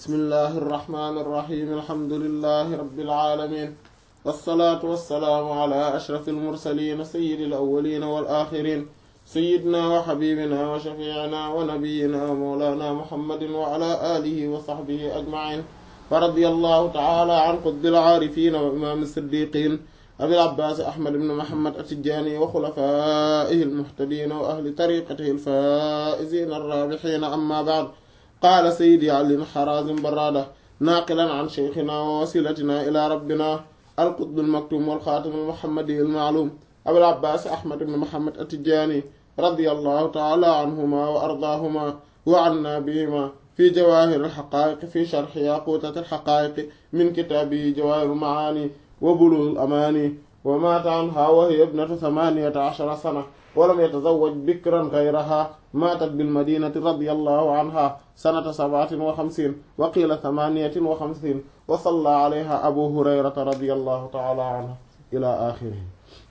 bismillahi irrahmani irrahim alhamdulilahi rabilalamin walsalaatu walsalaamu ala ashraf almursalin sayidi alawalina walaxirin sayidna wa xabibina wa shafiina wa nabiyina wa mawlana muhammadin wa ala alihi wa saxbihi ajmain wa radi allahu taala an qutbi alcaarifina wa imaam siddiqin abil abbaas ahmad ibn muhammad atijani wa xulafaihi almuhtadina wa ahli tariqatihi alfaizina arrabixina amma baad qaala sayidi alin xarazim barada naaqilan an cheikhina wa wasilatina ila rabbina alqutb almaktum walxaatim almuhammadi almaalum abil abbaas ahmad ibn muhammad atijani radiyallahu taala anhuma wa ardaahuma wa anna bihima fi jawahir alxaqaiq fi sharxi yaqutat alxaqaiq min kitaabihi jawahir almaani wa bulugh alamani wa maata anha wa hiya ibnatu thamaniyata ashara sana walam yatazawwaj bikran gayraha maatat bilmadinati radiyallahu anha sanata sabaatin wa xamsiin wa qiila thamaniyatin wa xamsiin wa salla alayha abu hurayrata radiyallahu taala anhu ila axirihi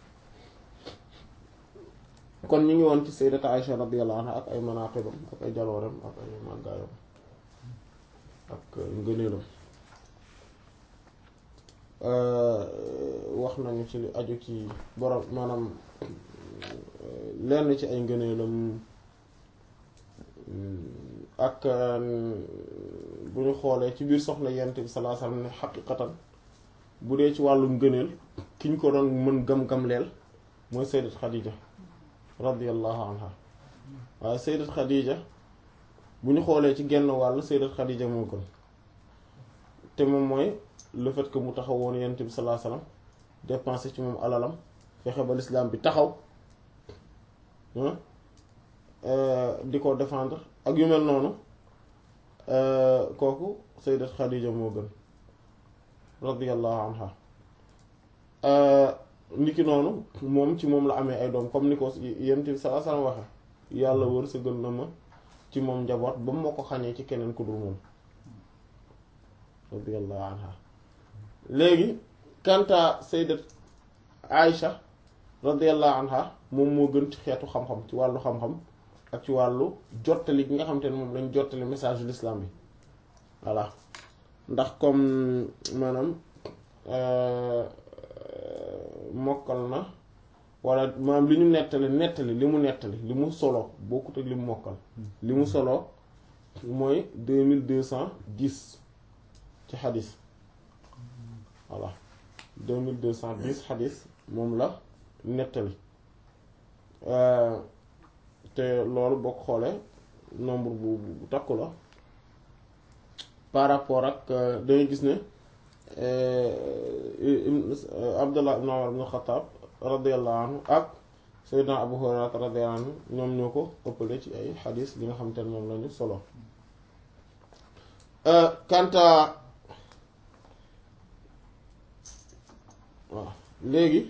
kon ñu ngi woon ci sayyidata Aïcha radiyallahu anha ak ay manaqibam ak ay jaloorem ak ay màggaayam ak ngëneelam wax nañu ci li aju ci borom maanaam lenn ci ay ngëneelam ak bu ñu xoolee ci biir soxna yent bi sallallahu alayhi wasallam ne xaqiqatan bu dee ci wàllu ngëneel ki ñu ko doon mën gam-gam leel mooy sayyidat Khadija radiyallahu anha waaye sayyidat Khadija bu ñu xoolee ci genn wàll sayyidat Khadija moo gën te moom mooy le fait que mu taxawoon yent bi sallallahu alayhi wasallam dépensé ci moom alalam fexe ba l'islam bi taxaw di ko défendre ak yu mel noonu kooku sayyidat Khadija moo gën radiyallahu anha niki noonu moom ci moom la amee ay doom comme ni ko yent bi sallallahu alayhi wasallam waxe yàlla wër sa gën na ma ci moom njaboot ba mu ma ko xañee ci keneen ku dul moom radiyallahu anha léegi kanta sayyidat Aïcha radiyallahu anha moom moo gën ci xeetu xam-xam ci wàllu xam-xam ak ci wàllu jottali gi nga xam te ne moom lañ jottali message de l'islam bi voilà ndax comme maanaam mokkal na wala maanaam li ñu nettali nettali li mu nettali li mu solo bokkut ak li mu mokkal li mu solo mooy deux mille deux cent dix ci xadis voilà deux mille deux cent dix xadis moom la nettali te loolu boo ko xoolee nombre bu bu takku la par rapport ak dangay gis ne Abdullah ibn Umar ibn Khattab radiyallahu anhu ak Sayyidina Abu Hurayra radiyallahu anhu ñoom ñoo ko ëppale ci ay xadis li nga xamante ne moom lañu solo kanta waaw léegi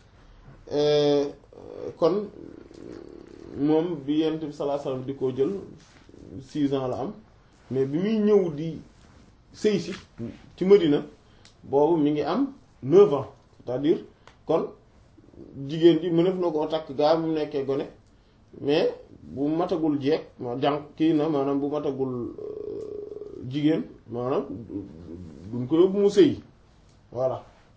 kon moom bi yent bi sallallahu alayhi wasallam di ko jël six ans la am mais bi muy ñëw di sëy si ci Medina boobu mi ngi am neuf ans c'est-à-dire kon jigéen ji mënef na koo takk gaa mu nekkee gone mais bu matagul jeeg ma jànq kii na maanaam bu matagul jigéen maanaam duñ ko yóbbu mu sëy voilà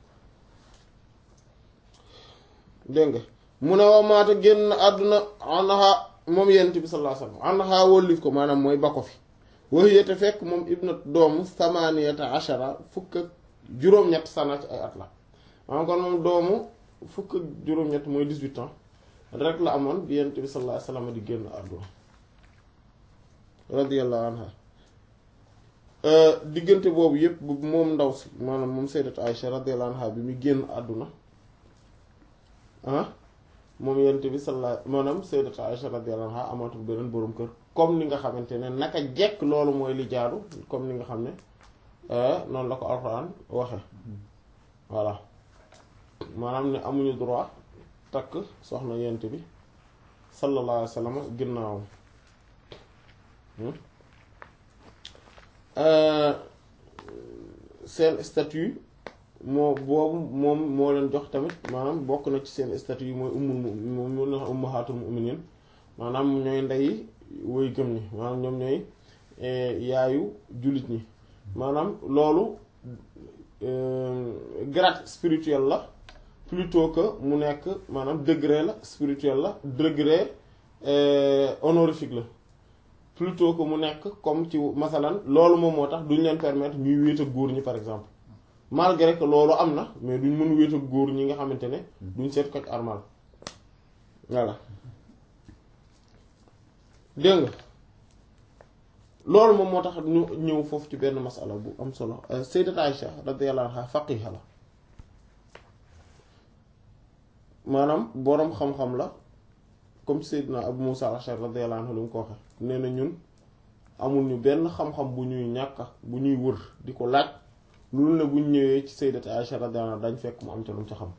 dégg nga mu ne wa maata génn àdduna anha moom yent bi sallallahu alayhi wasallam anha wóllif ko maanaam mooy ba ko fi waxiyate fekk moom ibnat doomu samaniyata ashara fukk ak juróom-ñett sana ci ay at la maanaam kon moom doomu fukk ak juróom-ñett mooy dix-huit ans rek la amoon bi yent bi sallallahu alayhi wasallam di génn àdduna radiyallahu anha diggante boobu yépp moom ndaw si maanaam moom sayyidat Aïcha radiyallahu anha bi mu génn àdduna ah moom yent bi sallallahu maanaam sayyidat Aïcha radiyallahu anha amatul beneen boroom kër comme ni nga xamante ne naka jekk loolu mooy li jaadu comme ni nga xam ne noonu la ko alxuraan waxe voilà maanaam ne amuñu droit takk soxna yent bi sallallahu alayhi wa sallam ginnaawam seen statut moo boobu moom moo leen jox tamit maanaam bokk na ci seen statut yi mooy ummul moom moo leen wax ummahatul mu'minin maanaam ñooy ndey woy gëm ñi maanaam ñoom ñooy yaayu jullit ñi maanaam loolu grade spirituel la plutôt que mu nekk maanaam degré la spirituel la degré honorifique la plutôt que mu nekk comme ci masalan loolu moom moo tax duñ leen permettre ñuy wéet ak góor ñi par exemple malgré que loolu am na mais duñ mën wéet ak góor ñi nga xamante ne duñ seet ko armal voilà dégg nga loolu moom moo tax ñu ñëw foofu ci benn masala bu am solo sayyidat Aïcha radiyallahu anha faqiha la maanaam boroom xam-xam la comme sayyidna Abu Musa al-Ash'ari radiyallahu anhu lu mu ko waxe nee na ñun amul ñu benn xam-xam bu ñuy ñàkk bu ñuy wër di ko laaj loolu ne buñ ñëwee ci sayyidat Aïcha radiyallahu anha dañ fekk mu am ca lu mu ca xam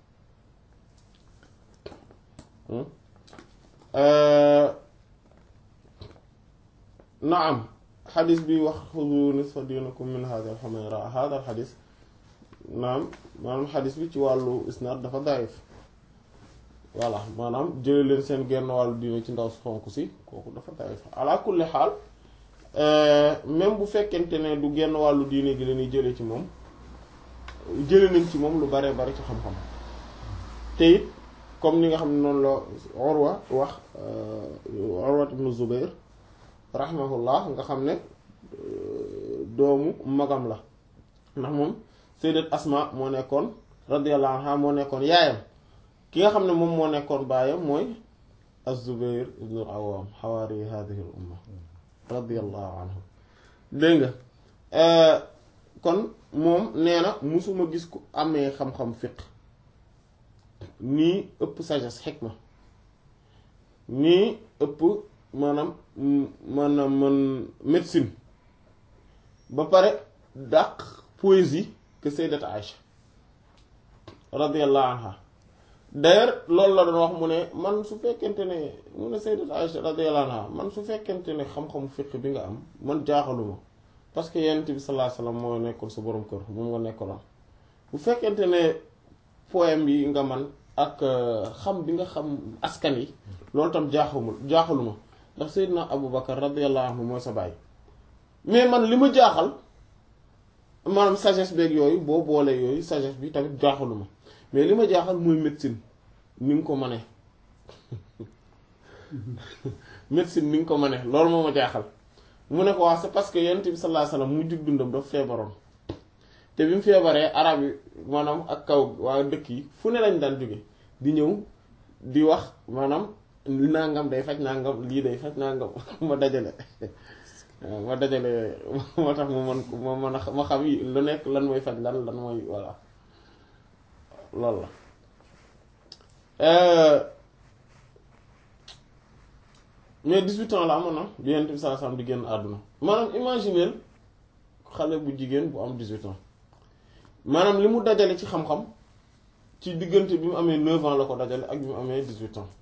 naam xadis bi wax xudu nisfa dinakum min hada al xumayra hada al xadis naam maanaam xadis bi ci wàllu isnaad dafa daif voilà maanaam jële leen seen genn wàllu diine ci ndaw si xonk si kooku dafa daif ala kulli xaal même bu fekkente ne du genn wàllu diine gi lañuy jële ci moom jële nañ ci moom lu bare bare ci xam-xam te it comme ni nga xam ne noonu la Urwa wax Urwa ibn Zubayr rahimahullah nga xam ne doomu magam la ndax moom sayyidat Asma moo nekkoon radiyallahu anha moo nekkoon yaayam ki nga xam ne moom moo nekkoon baayam mooy az-Zubayr ibn al-Awwam xawaari hadhihi al-umma radiyallahu anhu dégg nga kon moom nee na musuma gis ku amee xam-xam fiq nii ëpp sagesse xikma nii ëpp maanaam maanaam man médecine ba pare dàq poésie que sayyidat Aïcha radiyallahu anha d'ailleurs loolu la doon wax mu ne man su fekkente ne mu ne sayyidat Aïcha radiyallahu anha man su fekkente ne xam-xamu fiq bi nga am man jaaxaluma parce que yonent bi sallallahu alayhi wasallam moo nekkoon sa borom kër moom nga nekkaloon bu fekkente ne poème yi nga man ak xam bi nga xam askan yi loolu tam jaaxamul jaaxaluma ndax Seydina Abu Bakar radiyallahu anhu mooy sa baay mais man li ma jaaxal maanaam sagesse beeg yooyu boo boolee yooyu sagesse bi tamit jaaxaluma mais li ma jaaxal mooy médecine ni nga ko mënee médecine ni nga ko mënee loolu moo ma jaaxal mu ne ko waa c'est parce que yonent bi sallallahu alayhi wasallam mu jug dundam dafa feebaroon te bi mu feebaree arab yi maanaam ak kaw waa dëkk yi fu ne lañ daan jóge di ñëw di wax maanaam nangam day faj nangam lii day faj nangam ma dajale ma dajale moo tax mu mën ko ma mën a ma xam yi lu nekk lan mooy faj lan lan mooy voilà loolu la mais 18 ans la amoon na bi Yonent bi sallallahu alayhi wasallam di génn àdduna maanaam imaginer xale bu jigéen bu am 18 ans maanaam li mu dajale ci xam-xam ci diggante bi mu amee 9 ans la ko dajale ak bi mu amee 18 ans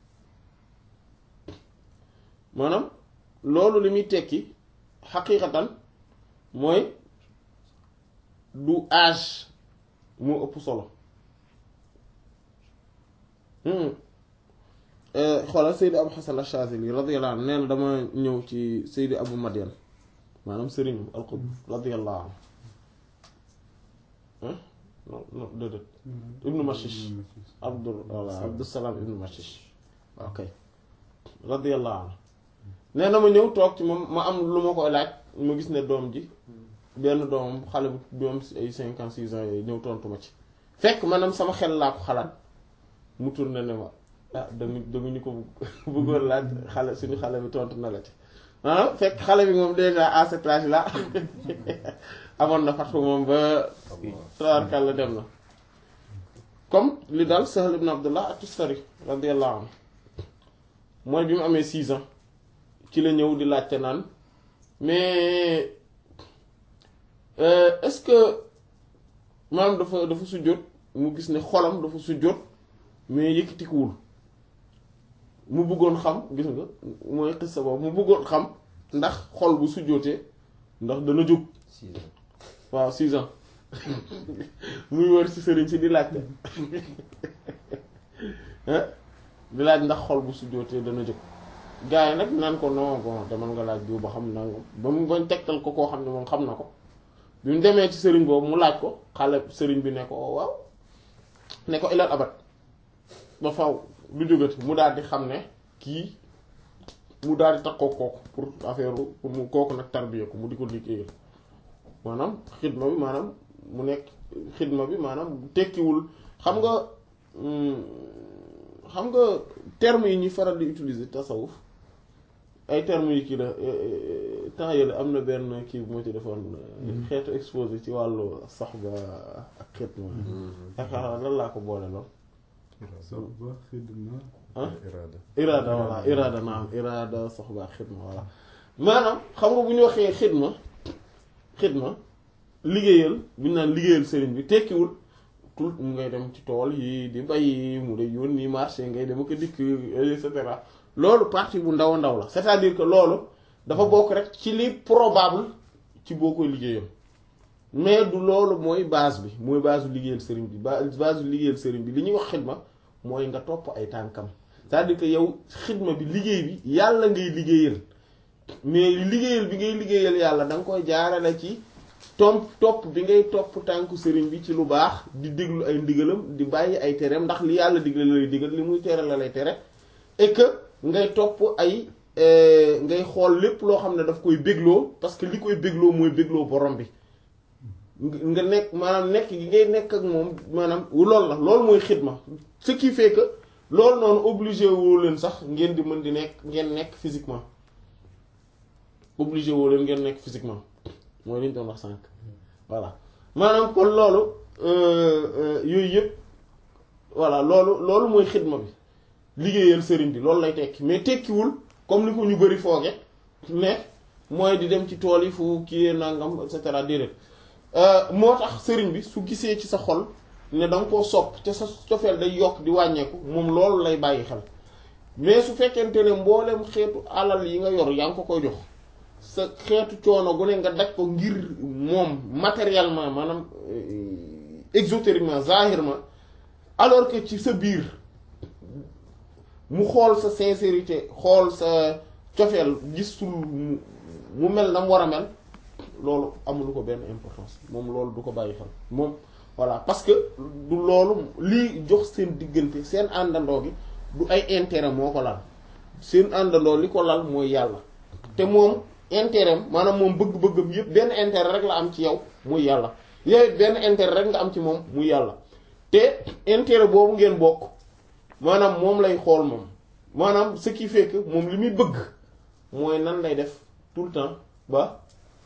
maanaam loolu li muy tekki xaqiiqatan mooy du âge moo ëpp solo xoolal Seydi Abu Hasan Ash-Shazili radiyallahu anhu nee na dama ñëw ci Seydi Abu Madian maanaam sëriñu al-Qutb radiyallahu anhu non non déedéet ibnu Mashish abdul walla Abdusalaam ibnu Mashish ok radiyallahu anhu nee na ma ñëw toog ci moom ma am lu ma koy laaj ma gis ne doom ji benn doomam xale bu doom si ay cinquante six ans yooyu ñëw tontu ma ci fekk maanaam sama xel laa ko xalaat mu tourné ne ma ah danga danga ñu ko bëggoon laaj xale suñu xale bi tontu na la ci ah fekk xale bi moom déjà à cet âge là amoon na fatu moom ba tabarkàlla dem na comme li daal Sahl ibn Abdullah at-Tustari radiyallahu anhu mooy bi mu amee six ans ci la ñëw di laajte naan mais est-ce que maanaam dafa dafa sujjóot mu gis ne xolam dafa sujjóot mais yëkkatikuwul mu bëggoon xam gis nga mooy xis sa boobu mu bëggoon xam ndax xol bu sujjóotee ndax dana jóg waaw six ans muy wër ci sëriñ si di laajte di laaj ndax xol bu sujjóotee dana jóg gars yi nag naan ko non bon demal nga laaj bi ba xam nangam ba mu bañ tegtal ko koo xam ne moom xam na ko bi mu demee ci sëriñ boobu mu laaj ko xale sëriñ bi ne ko waaw ne ko ilal abat ba faw du jógati mu daal di xam ne kii mu daal di takkoo kooku pour affaire pour mu kooku nag tarbiya ko mu di ko liggéeyal maanaam xidma bi maanaam mu nekk xidma bi maanaam tekkiwul xam nga xam nga termes yi ñuy faral di utiliser tasawuf ay termes yi kii la temps yële am na benn kii bu ma ci defoon xeetu exposé ci wàllu soxba ak xidma yaakaar lan laa ko boole lool soxba xidma ah iraada iraada voilà iraada naam iraada soxba ak xidma voilà maanaam xam nga bu ñu waxee xidma xidma liggéeyal bu ñu naan liggéeyal sëriñ bi tekkiwul tout mu ngay dem ci tool yi di bay mu lay yónni marché ngay dem ak dikk et cetera loolu partie bu ndaw a ndaw la c'est-à-dire que loolu dafa bokk rek ci li probable ci boo koy liggéeyam mais du loolu mooy base bi mooy base bu liggéeyal sëriñ bi ba base bu liggéeyal sëriñ bi li ñuy wax xidma mooy nga topp ay tànkam c'est-à-dire que yow xidma bi liggéey bi yàlla ngay liggéeyal mais liggéeyal bi ngay liggéeyal yàlla da nga koy jaarale ci tomp topp bi ngay topp tànku sëriñ bi ci lu baax di déglu ay ndigalam di bàyyi ay tereem ndax li yàlla digle la lay digal li muy tere la lay tere et que ngay topp ay ngay xool lépp loo xam ne daf koy bégloo parce que li koy bégloo mooy bégloo borom bi nga nekk maanaam nekk gi ngay nekk ak moom maanaam loolu la loolu mooy xidma ce qui fait que loolu noonu obligé woo leen sax ngeen di mën di nekk ngeen nekk physiquement obligé woo leen ngeen nekk physiquement mooy li ñu doon wax sànq voilà maanaam kon loolu yooyu yëpp voilà loolu loolu mooy xidma bi liggéeyal sëriñ bi loolu lay tekki mais tekkiwul comme ni ko ñu bari fooge ne mooy di dem ci tool yi fu kii nangam et cetera déedéet moo tax sëriñ bi su gisee ci sa xol ne da nga koo sopp te sa cofeel day yokk di wàññeeku moom loolu lay bàyyi xel mais su fekkente ne mboolem xeetu alal yi nga yor yaa ngi ko koy jox sa xeetu coono gu ne nga daj ko ngir moom matériellement maanaam exotériquement zahirement alors que ci sa biir mu xool sa sincérité xool sa cofeel gisul mu mel na mu war a mel loolu amul ko benn importance moom loolu du ko bàyyi xel moom voilà parce que du loolu lii jox seen diggante seen àndandoo gi du ay intérêt moo ko lal seen àndandoo li ko lal mooy yàlla te moom intérêt maanaam moom bëgg-bëggam yépp benn intérêt rek la am ci yow muy yàlla yow it benn intérêt rek nga am ci moom muy yàlla te intérêt boobu ngeen bokk maanaam moom lay xool moom maanaam ce qui fait que moom li muy bëgg mooy nan lay def tout le temps ba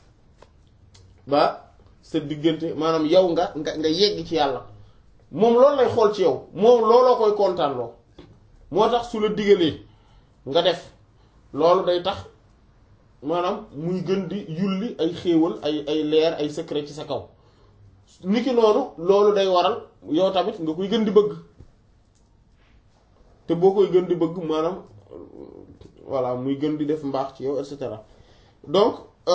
ba sa diggante maanaam yow nga nga nga yegg ci yàlla moom loolu lay xool ci yow moom looloo koy kontaan loo moo tax su la digalee nga def loolu day tax maanaam muy gën di yulli ay xéewal ay ay leer ay secret ci sa kaw niki noonu loolu day waral yow tamit nga koy gën di bëgg te boo koy gën di bëgg maanaam voilà muy gën di def mbaax ci yow et cetera donc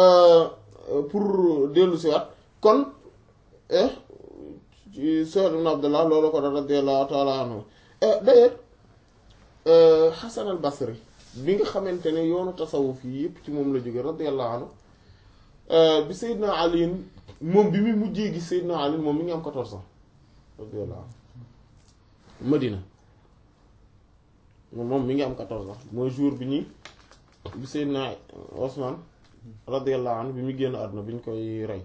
pour dellu si waat kon Saad ibn Abdullah loolu ko da radiyallahu ta'ala anhu d'ailleurs Hasan al Basri bi nga xamante ne yoonu tasawuf yi yëpp ci moom la jóge radiyallahu anhu bi Seydina Ali moom bi mu mujjee gis Seydina Ali moom mi ngi am 14 ans radiyallahu anhu Madina moom mi ngi am 14 ans mooy jour bi ñuy bi Seydina Osman radiyallahu anhu bi mu génn àdduna bi ñu koy rey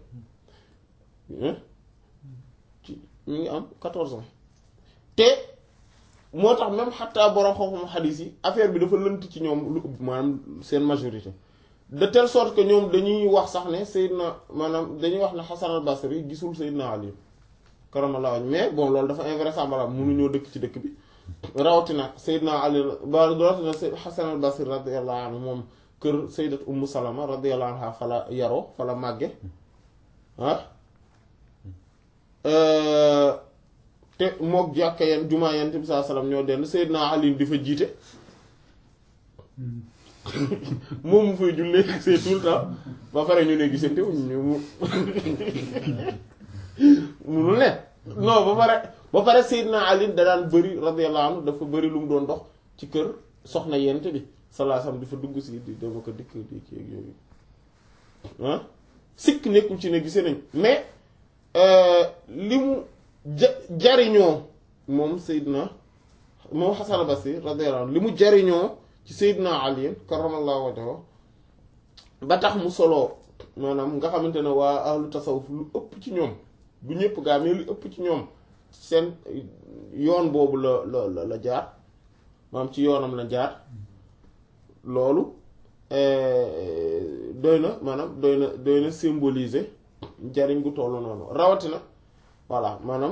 ci mi ngi am 14 ans te moo tax même xataa borom xam-xam xadiis yi affaire bi dafa lënt ci ñoom lu ëpp maanaam seen majorité de telle sorte que ñoom dañuy wax sax ne Seydina maanaam dañuy wax ne Hasan al Basri gisul Seydina Ali karamallahu wajhu mais bon loolu dafa invraisemblable mënuñoo dëkk ci dëkk bi rawatina Seydina Ali ba rawatina Hasan al Basri radiyallahu anhu moom kër Sayyidat Ummu Salama radiyallahu anha fala yaroo fala màgge ah te mook jàkka yenn jumaa yent bi saa salaam ñoo denn Seydina Ali di fa jiite moom mu fay jullee c'est tout le temps ba pare ñu ne gisante wuñ ñu mu munul ne non ba pare ba pare Seydina Ali da daan bëri radiyallahu anhu dafa bëri lu mu doon dox ci kër soxna yent bi sallallahu alayhi wasallam di fa dugg si di dama ko dikk di kii ak yooyu ah sikk nekkul ci ne gisee nañ mais li mu ja jariñoo moom Seydina moom Hasan al-Basri radiyallahu anhu li mu jariñoo ci Seydina Ali karamallahu wajhahu ba tax mu soloo maanaam nga xamante ne waa ahlu tasawuf lu ëpp ci ñoom bu ñëpp gaa mais lu ëpp ci ñoom seen yoon boobu la la la jaar maanaam ci yoonam la jaar loolu doy na maanaam doy na doy na symboliser njariñ gu tollu noonu rawatina voilà maanaam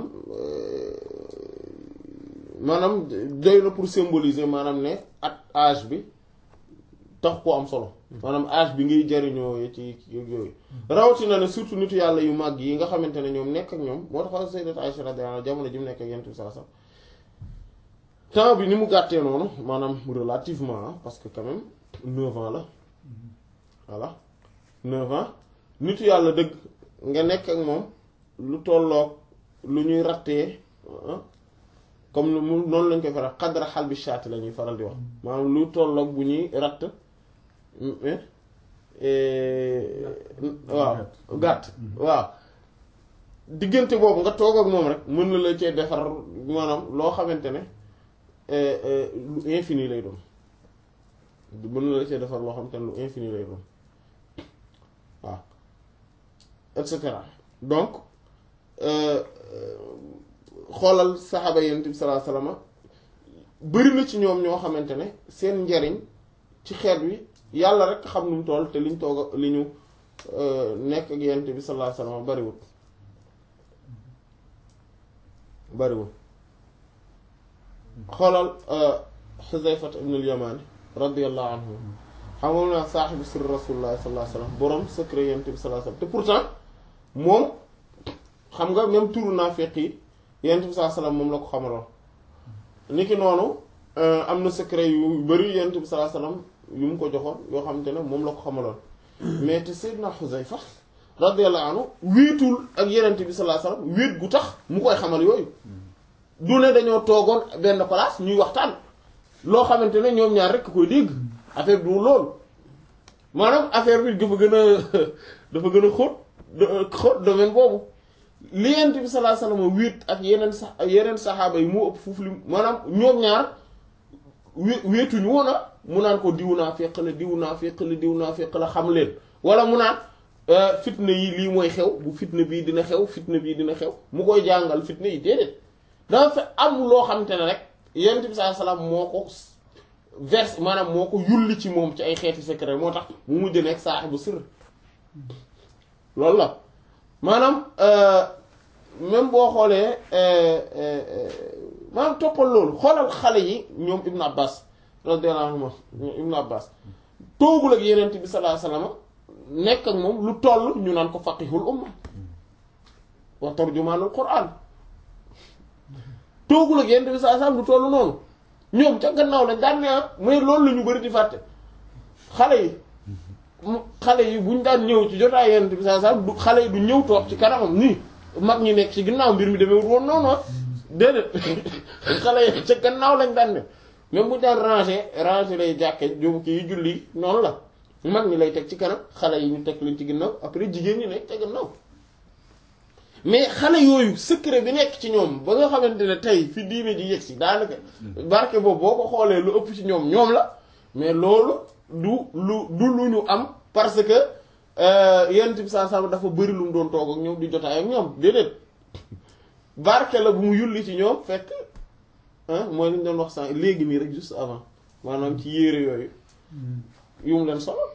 maanaam doy na pour symboliser maanaam ne at âge bi tax koo am solo maanaam âge bi ngay jariñoo ci yooyu rawatina ne surtout nitu yàlla yu màgg yi nga xamante ne ñoom nekk ak ñoom moo tax Sayyidat Aïcha radiyallahu anha jamono ji mu nekk ak Yonent bi saa sax temps bi ni mu gàttee noonu maanaam relativement parce que quand même neuf ans la voilà neuf ans nitu yàlla dëgg nga nekk ak moom lu tolloog lu ñuy rattee comme mu noonu lañ koy faral xadra xal bi shaati la ñuy faral di wax maanaam lu tolloog bu ñuy ratt waaw gàtt waaw diggante boobu nga toog ak moom rek mën na la cee defar maanaam loo xamante ne lu infini lay doon mën na la cee defar loo xamante ne lu infini lay doon waaw et cetera donc xoolal saxaaba yonent bi sallallahu alayhi wasallam bari na ci ñoom ñoo xamante ne seen njariñ ci xeet wi yàlla rek xam nu mu toll te liñ toog li ñu nekk ak yonent bi sallallahu alayhi wasallam bariwul bariwul xoolal Xuzayfat ibn al-Yamani radiyallahu anhu xam nga naa saaxibu sirr rasulullah sallallahu alayhi wasallam borom secret yonent bi sallallahu alayhi wasallam te pourtant moom xam nga même turu naafiq yi yonent bi sallallahu alayhi wasallam moom la ko xamaloon niki noonu am na secret yu bari yonent bi sallallahu alayhi wasallam yu mu ko joxoon yoo xamante ne moom la ko xamaloon mais te Seydina Xuzayfa radiyallahu anhu wéetul ak yonent bi sallallahu alayhi wasallam wéet gu tax mu koy xamal yooyu du ne dañoo toogoon benn place ñuy waxtaan loo xamante ne ñoom ñaar rekk koy dégg affaire du loolu maanaam affaire bi dafa gën a dafa gën a xóot xóot domaine boobu li yonent bi sallallahu alayhi wasallam wéet ak yeneen sax yeneen saxaaba yi moo ëpp foofu li maanaam ñoom ñaar wé wéetuñu woon a mu naan ko diw naa féq la diw naa féq la diw naa féq la xam leen wala mu naan fitna yi lii mooy xew bu fitna bii dina xew fitna bii dina xew mu koy jàngal fitna yi déedéet dafa fa am loo xamante ne rek yonent bi sallallahu alayhi wasallam moo ko verse maanaam moo ko yulli ci moom ci ay xeeti secret moo tax mu mujj nekk saaxibu sirr loolu la maanaam même boo xoolee maanaam toppal loolu xoolal xale yi ñoom Ibn Abbas radiyallahu anhuma Ibn Abbas toogul ak Yonent bi sallallahu alayhi wasallam nekk ak moom lu toll ñu naan ko faqihul umma wa tarjumaanul Qur'an toogul ak Yonent bi sallallahu alayhi wasallam lu toll noonu ñoom ca gannaaw lañ daan ne mais loolu la ñu bari di fàtte xale yi xale yi buñ daan ñëw ci jotaay Yonent bi sallallahu alayhi wasallam du xale yi du ñëw toog ci kanamam nii mag ñi nekk ci ginnaaw mbir mi demee woon noonu déedéet xale yi ca gannaaw lañ daan ne même bu daan ranger ranger lay jàkke jóobu kii julli noonu la mag ñi lay teg ci kanam xale yi ñu teg leen ci ginnaaw après jigéen ñi nekk ca gannaaw mais xale yooyu secret bi nekk ci ñoom ba nga xamante ne tey fi diine ji yegg si daanaka barke boobu boo ko xoolee lu ëpp ci ñoom ñoom la mais loolu du lu du lu ñu am parce que yonent bi saa saa dafa bëri lu mu doon toog ak ñoom di jotaay ak ñoom déedéet barke la bu mu yulli ci ñoom fekk mooy li ñu doon wax sànq léegi nii rek juste avant maanaam ci yére yooyu yu mu leen solo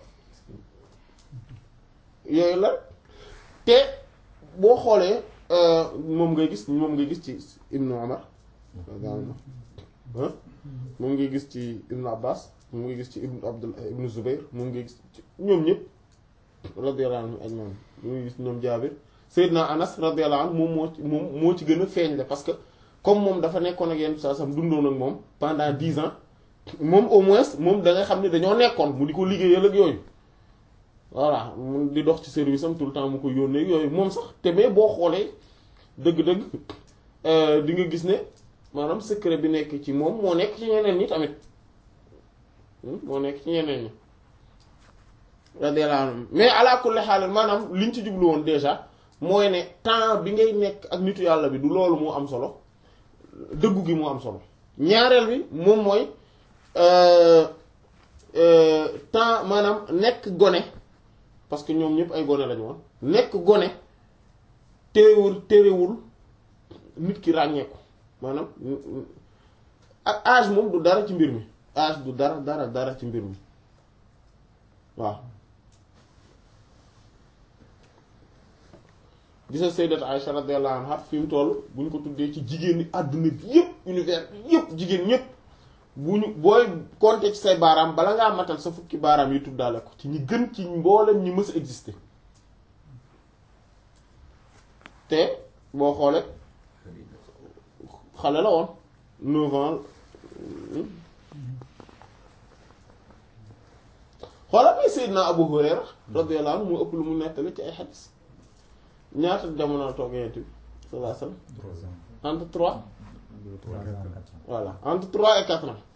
yooyu la te boo xoolee moom ngay gis moom ngay gis ci Ibnu Umar moom ngay gis ci Ibnu Abbas moom ngay gis ci Ibnu Abdul Ibnu Zubayr moom ngay gis ci ñoom ñëpp radiyallahu anhu ajmain moom ngay gis ñoom Jaabir Seydina Anas radiyallahu anhu moom moo ci moom moo ci gën a feeñ la parce que comme moom dafa nekkoon ak yenn saa sam dundoon ak moom pendant dix ans moom au moins moom da nga xam ne dañoo nekkoon mu di ko liggéeyal ak yooyu voilà mu di dox ci service am tout le temps mu ko yónnee yooyu moom sax te mais boo xoolee dëgg-dëgg di nga gis ne maanaam secret bi nekk ci moom moo nekk ci ñeneen ñi tamit moo nekk ci ñeneen ñi radiyallahu anhum mais ala kulli xaal maanaam liñ ci jublu woon déjà mooy ne temps bi ngay nekk ak nitu yàlla bi du loolu moo am solo dëggu gi moo am solo ñaareel bi moom mooy temps maanaam nekk gone parce que ñoom ñëpp ay gone lañu woon nekk gone téewul téerewul nit ki ràññeeku maanaam ak âge moom du dara ci mbir mi âge du dara dara dara ci mbir mi waaw gisa sayyidat Aisha radiyallahu anha fi mu toll bu ñu ko tuddee ci jigéen ñi àdduna bi yépp univers bi yépp jigéen ñépp bu ñu booy compter ci say baaraam bala ngaa matal sa fukki baaraam yi tuddaale ko ci ñi gën ci mboolem ñi mës a exister te boo xoolee xale la woon neuf ans xoolal may Seydina Abu Hurayra radiyallahu anhu mu ëpp lu mu nettali ci ay xadis ñaata jamono toog Yonent bi sallallahu alayhi wasallam entre trois voilà entre trois et quatre ans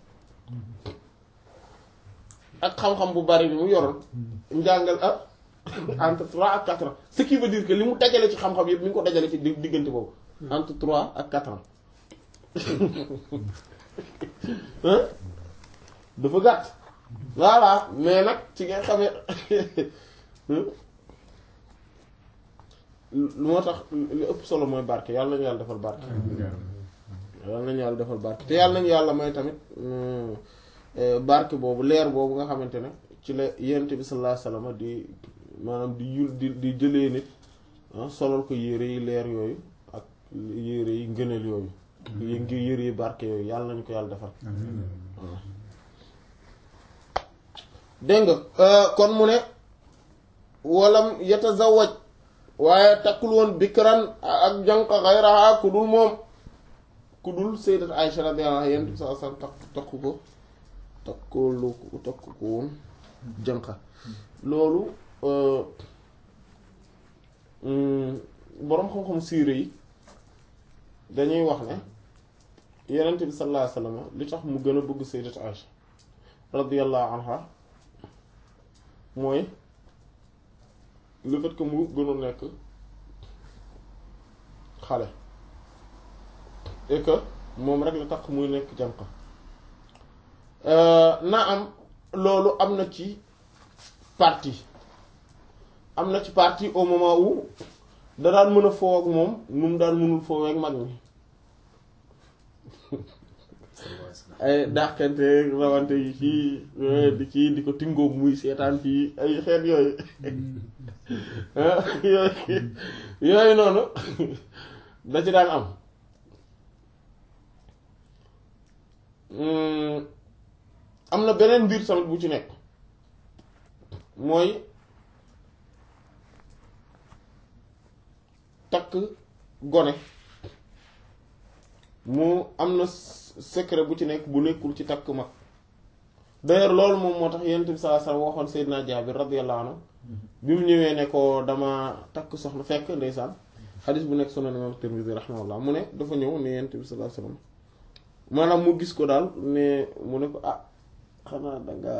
ak xam-xam bu bari bi mu yoroon njàngal ah entre trois ak quatre ans ce qui veut dire que li mu dajale ci xam-xam yëpp mi ngi ko dajale ci diggante boobu entre trois ak quatre ans dafa gàtt voilà mais nag ci nga xamee moo tax li ëpp solo mooy barke yàlla nañu yàlla defal barke yàlla nañu yàlla defal barke te yàlla nañu yàlla may tamit barke boobu leer boobu nga xamante ne ci la yent bi sallallahu alayhi wasallam di maanaam di yul di di jëlee nit solal ko yére yi leer yooyu ak yére yi ngëneel yooyu yi ngi yére yi barke yooyu yàlla nañu ko yàlla defal dégg nga kon mu ne walam yatazawaj waaye takkul woon bikran ak jànq xayraha ku dul moom ku dul sayyidat Aisha radiyallahu anha yent bi sallallahu alayhi wasallam takk takku ko takkoolu takku ko woon jànq loolu boroom xam-xam siire yi dañuy wax ne yenent bi sallallahu alayhi wasallam li tax mu gën a bëgg sayyidat Aisha radiyallahu anha mooy le fait que mu gënoon nekk xale et que moom rek la tax muy nekk jànq na am loolu am na ci partie am na ci partie au moment où da daan mën a foo ak moom nu mu daan mënul foo ak mag mi ay dàqante rawante yi fii di kii di ko tingoog muy seetaan fii ay xeet yooyu yooyu yooyu noonu da ci daan am am na beneen mbir tamit bu ci nekk mooy takk gone mu am na secret bu ci nekk bu nekkul ci takk mag d'ailleurs loolu moom moo tax yonent bi sallallahu alayhi wasallam waxoon Seydina Jaabir radiyallahu anhu bi mu ñëwee ne ko dama takk soxna fekk ndeysaan xadis bu nekk Sunan Imam Tirmidhi rahimahullah mu ne dafa ñëw ne yonent bi sallallahu alayhi wasallam maanaam mu gis ko daal ne mu ne ko ah xanaa danga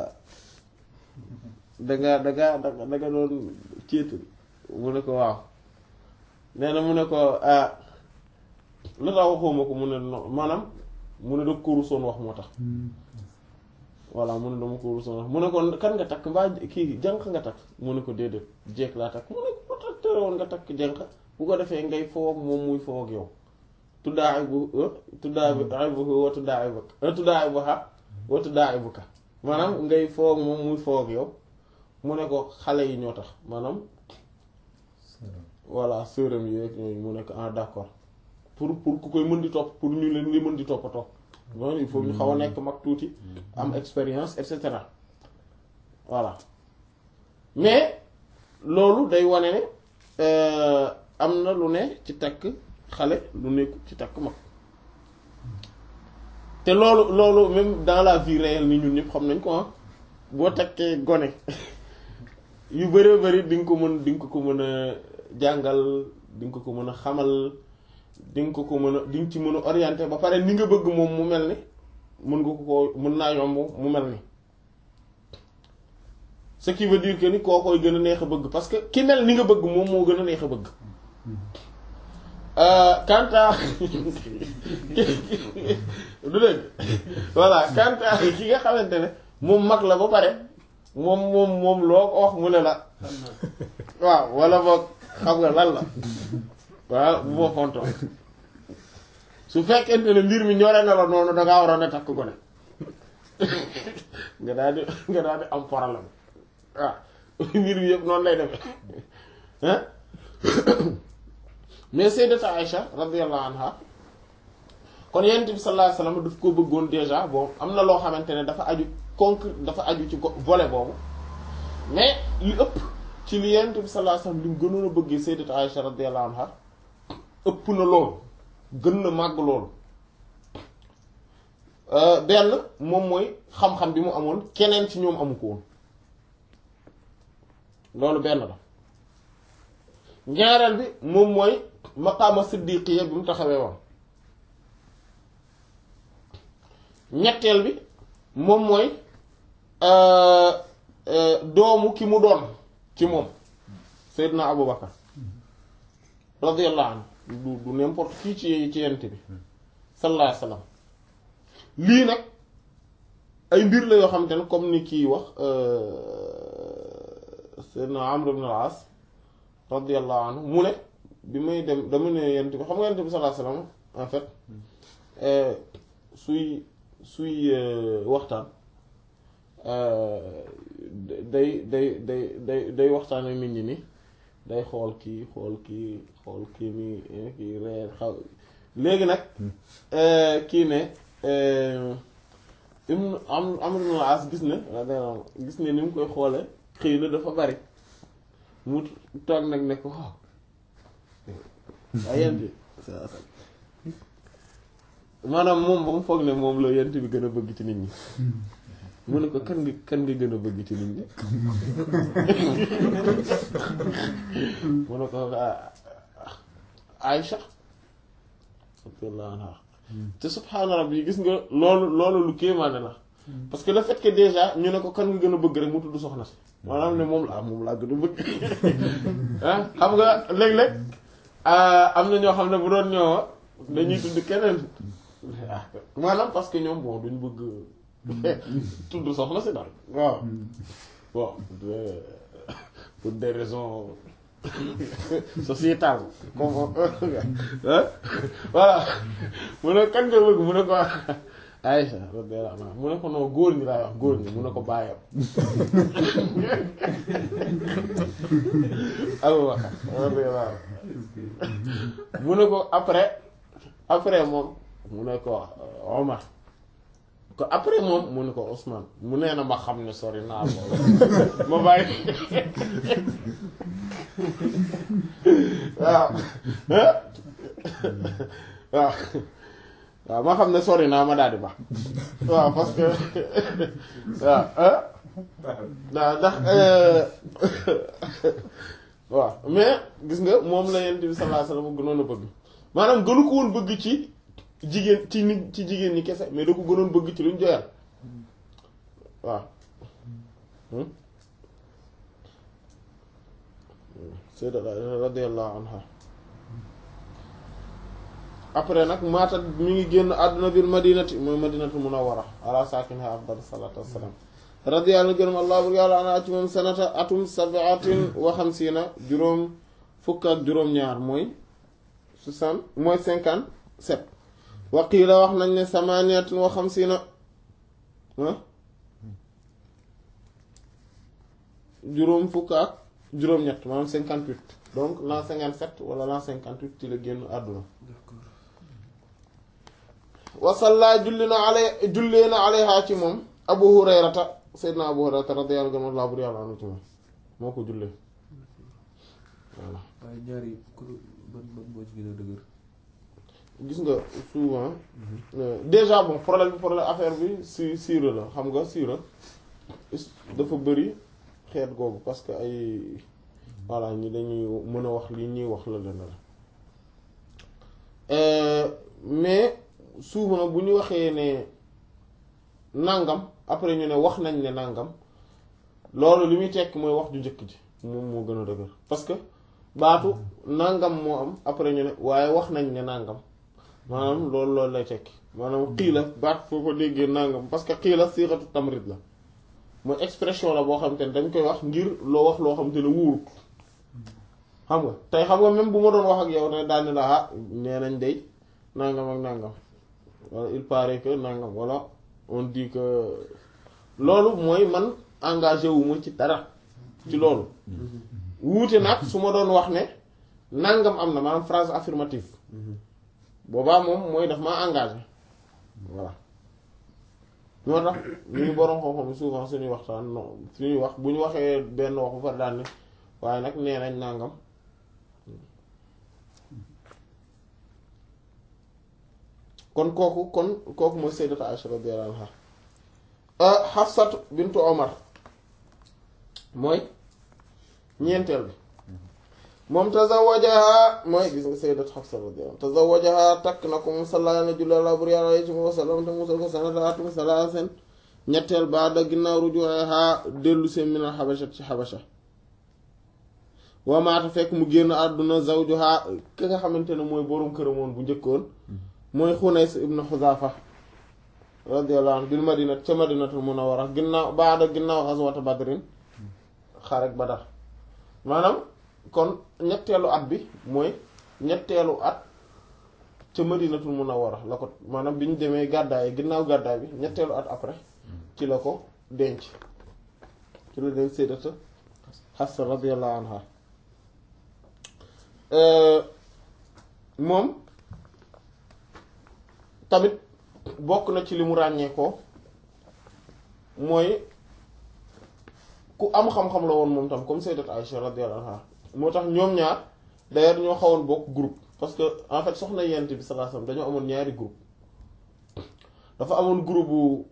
danga danga danga danga doon céetu mu ne ko waaw nee na mu ne ko ah la tax waxuma ko mu ne non maanaam mu ne da ko rusoon wax moo tax voilà mu ne dama ko rusoon wax mu ne ko kan nga takk mbaa kii jànq nga takk mu ne ko déedéet jeeg laa takk mu ne ko lu tax tere woon nga takk jànq bu ko defee ngay foog moom muy foog yow tuddaa ay bu tuddaa ay bu wa tuddaa ay buk tuddaa ay bu xa wa tuddaa ay buka maanaam ngay foog moom muy foog yow mu ne ko xale yi ñoo tax maanaam voilà sërëm yi rek ñooñu mu ne ko ah d'accord pour pour ku koy mën di topp pour ñu leen di mën di toppatoo loolu il faut ñu xaw a nekk mag tuuti am expérience et cetera voilà mais loolu day wane ne am na lu ne ci takk xale lu nekku ci takk mag te loolu loolu même dans la vie réelle ni ñun ñëpp xam nañ ko ah boo takkee gone yu bëree bëri di nga ko mën di nga ko mën a jàngal di nga ko mën a xamal di nga ko ko mën a di nga ci mën a orienté ba pare ni nga bëgg moom mu mel ni mën nga ko ko mën naa yomb mu mel ni ce qui veut dire que ni koo koy gën a neex a bëgg parce que ki mel ni nga bëgg moom moo gën a neex a bëgg quant à du dëgg voilà quant à ki nga xamante ne moom mag la ba pare moom moom moom loo ko wax mu ne la waaw wala boog xam nga lan la waaw bu ma fontoo su fekkente ne mbir mi ñore na la noonu dangaa waroon a takk gone nga daal di nga daal di am problème waaw mbir mi yëpp noonu lay demee hein mais sayyidata Aïcha radiyallahu anha kon yonent bi sallallahu alayhi wasallam daf ko bëggoon déjà bon am na loo xamante ne dafa aju concret dafa aju ci volet boobu mais li ëpp ci li yonent bi sallallahu alayhi wasallam li mu gënoon a bëggee sayyidata Aïcha radiyallahu anha ëpp na loolu gën na màgg loolu benn moom mooy xam-xam bi mu amoon keneen ci ñoom amu ko woon loolu benn la ñaareel bi moom mooy maqaama siddiqiya bi mu taxawee woon ñetteel bi moom mooy doomu ki mu doon ci moom Seydina Abu Bakar radiyallahu anhu du du n'importe qui ci ci yent bi sallallahu alayhi wasallam lii nag ay mbir la yoo xamante ne comme ni kii wax Seydina Amr ibn al-As radiyallahu anhu mu ne bi may dem dama ne yent bi xam nga yent bi sallallahu alayhi wasallam en fait suy suy waxtaan day day day day day waxtaan ak nit ñi ni day xool kii xool kii xool kii mi kii reer xaw léegi nag kii ne im am am na as gis ne gis ne ni mu koy xoole xëy na dafa bari mu toog nag ne ko waaw waaye yent bi maanaam moom ba mu foog ne moom la yent bi gën a bëgg ci nit ñi mu ne ko kan nga kan nga gën a bëgg ci nit ñi mu ne ko Aïcha radiyallahu anha te subhaana rabbi gis nga loolu loolu lu kéemaane la parce que le fait que déjà ñu ne ko kan nga gën a bëgg rek mu tudd soxna si maanaam ne moom la moom laa gën a bëgg ah xam nga léeg-léeg am na ñoo xam ne bu doon ñoo dañuy tudd keneen maanaam parce que ñoom bon duñ bëgg tudd soxna si daal waaw bon pour des raisons sociétales comme voilà mu ne kan nga bëgg mu ne ko Aïcha radiyallahu anha mu ne ko non góor ñi laay wax góor ñi mu ne ko bàyyam Abubakar radiyallahu mu ne ko après après moom mu ne ko Omar ko après moom mu ne ko Ousmane mu nee na ma xam ne sori naa loolu ma bàyyi waaw waaw waaw ma xam ne sori naa ma daal di baax waaw parce que waaw waaw ndax waaw mais gis nga moom la Yonent bi sallallahu alayhi wasallam gënoon a bëgg maanaam gënu ko woon bëgg ci jigéen ci nit ci jigéen ñi kese mais da ko gënoon bëgg ci luñ joyal waaw sayda radiyallahu anha après nag maata mi ngi génn àdduna bil madinati mooy madinatu munawwara ala saakiniha afdal salatu wassalam radiyallahu gërëm allah bur yàlla ana ci moom sanata atum sabatin wa xamsiina juróom fukk ak juróom-ñaar mooy soixante mooy cinquante sept waqiila wax nañ ne samaniyatin wa xamsiina juróom fukk ak juróom-ñett maanaam cinquante huit donc l'an cinquante sept wala l'an cinquante huit ci la génn àdduna wasalla julli na alay jullee na alayha ci moom abu hurayrata seydna abu hurayrata radiyallahu anhu bur yàlla anu ci moom moo ko jullee voilà waaye ñaari kuréel ban ban moo ci gën a dëgër gis nga souvent déjà bon problème bi problème affaire bi si siira la xam nga siira dafa bëri xeet googu parce que ay voilà ñi dañuy mën a wax li ñuy wax la leen la mais souvent bu ñu waxee ne nàngam après ñu ne wax nañ ne nàngam loolu li muy tekki mooy wax ju njëkk ji moom moo gën a dëgër parce que baatu nangam moo am après ñu ne waaye wax nañ ne nangam maanaam loolu loolu lay tekki maanaam xiila baat foo ko déggee nangam parce que xiila siixatu tamrit la mooy expression la boo xam te ne dañ koy wax ngir loo wax loo xam te ne wóorut xam nga tey xam nga même bu ma doon wax ak yow ne daal ne la ah nee nañ day nangam ak nangam wala il paraît que nangam wala on dit que loolu mooy man engagé wu ma ci dara ci loolu wuute nag su ma doon wax ne nangam am na maanaam phrase affirmative boobaa moom mooy daf maa engagé voilà ñoo tax ñu boroom xam-xam souvent suñuy waxtaan non suñuy wax bu ñu waxee benn wax bu fa daan ne waaye nag nee nañ nangam kon kooku kon kooku mooy sayyidatu Aisha radiyallahu anha Hafsatu bintu Omar mooy ñeenteel bi moom tazawajaha mooy gis nga sayyidat Hafsa radiyallahu tazawajaha takk na ko moom sallallahu alayhi wa bur yàlla alayhi wa sallam te musal ko sanataatum salaasen ñetteel baada ginnaaw rujuha dellu seen minal xabasha ci xabasha wamaata fekk mu génn àdduna zawjuha ki nga xamante ne mooy boroom këramoon bu njëkkoon mooy Xunays ibn Xuzaafa radiyallahu anhu bil madinat ca madinatul munawwara ginnaaw baada ginnaaw xaswata badrin xarek badar maanaam kon ñetteelu at bi mooy ñetteelu at ca madinatul munawwara la ko maanaam bi ñu demee gàddaay ginnaaw gàddaay bi ñetteelu at après ci la ko denc ci la denc sayyidata Xafsa radiyallahu anha moom tamit bokk na ci li mu ràññee ko mooy ku am xam-xam la woon moom tam comme sayyidat Aïcha radiyallahu anha moo tax ñoom ñaar d'ailleurs ñoo xawoon bokk groupe parce que en fait soxna yent bi sallallahu alayhi wasallam dañoo amoon ñaari groupe dafa amoon groupe bu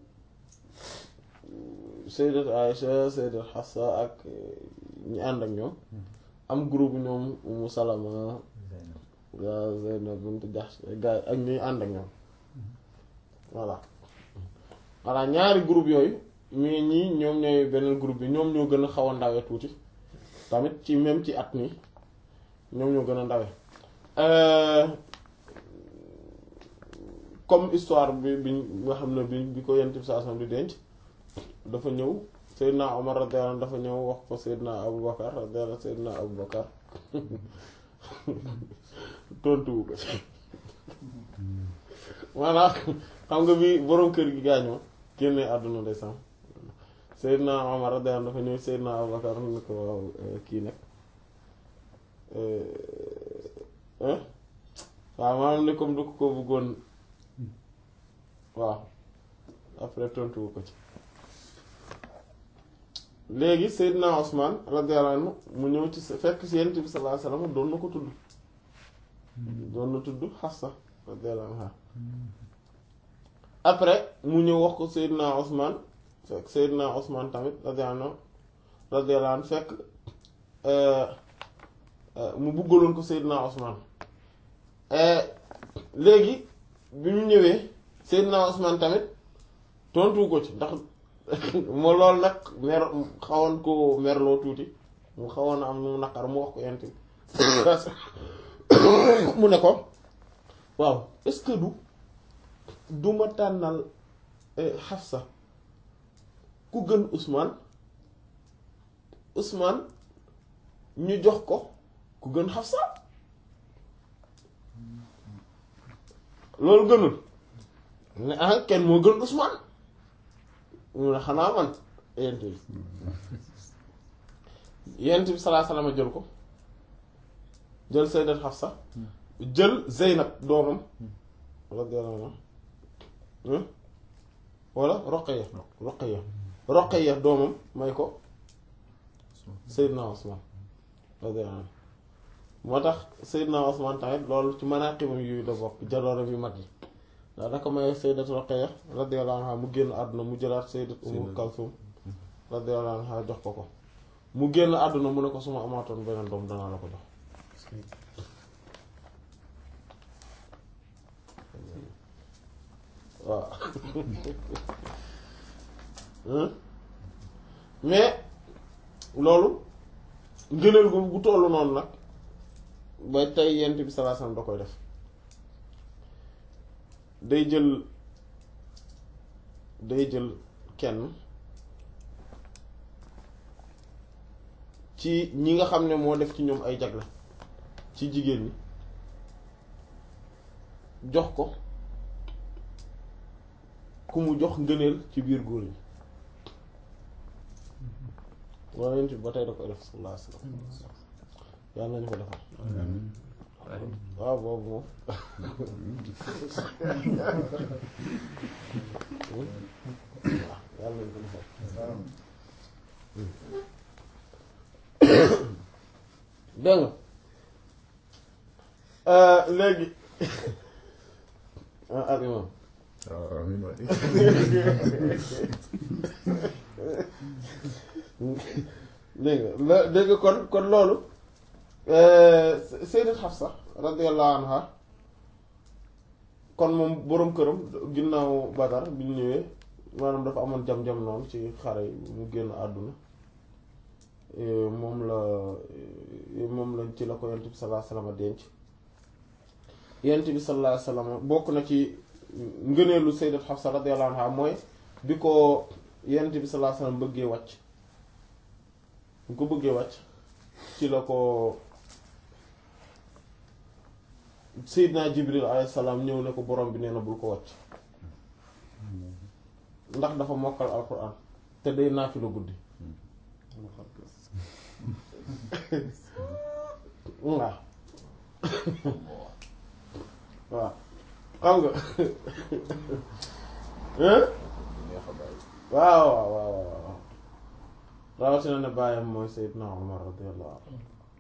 sayyidat Aïcha sayyidat Hafsa ak ñi ànd ak ñoom am groupe ñoom Umu Salama gaa Zaynab bint Jahsh gaa ak ñuy ànd ak ñoom voilà voilà ñaari groupe yooyu mais ñii ñoom ñooy beneen groupe bi ñoom ñoo gën a xaw a ndawe tuuti tamit ci même ci at mi ñoom ñoo gën a ndawe comme histoire bi bi nga xam ne bi bi ko yent bi saa di denc dafa ñëw Seydina Omar radiyallahu anhu dafa ñëw wax ko Seydina Abu Bakar radiyallahu Seydina Abu Bakar tontuwu ko ci voilà xam nga bi boroom kër gi gaañoo génne àdduna ndeysaan Seydina Omar radiyallahu anhu dafa ñëw Seydina Abu Bakar ni ko waaw kii nag waaw maanaam ne comme du ko ko bëggoon waaw après tontuwu ko ci léegi Seydina Osman radiyallahu anhu mu ñëw ci fekk si Yonent bi sallallahu alayhi wasallam doon na ko tudd doon na tudd Hafsa radiyallahu anha après mu ñëw wax ko Seydina Osman fekk Seydina Osman tamit radiyallahu anhu radiyallahu anhu fekk mu buggaloon ko Seydina Osman léegi bi mu ñëwee Seydina Osman tamit tontu ko ci ndax moo loolu nag mer xawoon ko merloo tuuti mu xawoon am mu naqar mu wax ko yent mu ne ko waaw est-ce que du duma tànnal Hafsa ku gën Ousmane Ousmane ñu jox ko ku gën Hafsa loolu gënul ne ah kenn moo gën Ousmane mu ne xanaa man yent bi yent bi salaa salaama jël ko jël sayyidat Hafsa jël Zeynab doomam radiyallahu anha wala Roqaya Roqaya Roqaya doomam may ko Seydina Osman radiyallahu anhu moo tax Seydina Osman tamit loolu ci manaqibam yooyu la bokk jaloore bi mag yi ndax da ko may Sayyidat Roqaya radiyallahu anha mu génn àdduna mu jëlaat Sayyidat Umm Kalsum radiyallahu anha jox ko ko mu génn àdduna mu ne ko suma amaatoon beneen doom danaa la ko jox waaw mais loolu ngëneel gu gu tollu noonu nag ba tey yent bi sallallahu alayhi wasallam da koy def day jël day jël kenn ci ñi nga xam ne moo def ci ñoom ay jagle ci jigéen ñi jox ko ku mu jox ngëneel ci biir góor ñi wala yent bi ba tey da koy def sallallahu alayhi wasallam yàlla nañu ko defal waaw boobu moom waaw yàlla nañu ko defal dégg nga léegi ah al imam waaw amiin waay dégg nga la dégg nga kon kon loolu Sayyidat Hafsa radiyallahu anha kon moom boroom këram ginnaaw Badar bi ñu ñëwee maanaam dafa amoon jam-jam noonu ci xare yi mu génn àdduna moom la moom la ci la ko yent bi sallallahu alayhi wasallam denc yent bi sallallahu alayhi wasallam bokk na ci ngëneelu Sayyidat Hafsa radiyallahu anha mooy bi ko yent bi sallallahu alayhi wasallam bëggee wàcc bu ko bëggee wàcc ci la ko Seydina Jibril alayhi salaam ñëw ne ko borom bi nee na bul ko wàcc ndax dafa mokkal alquran te day naafila guddi waaw waaw xam nga waaw waaw waaw waaw rawatina ne bàyyam mooy Seydina Umar radiyallahu anhu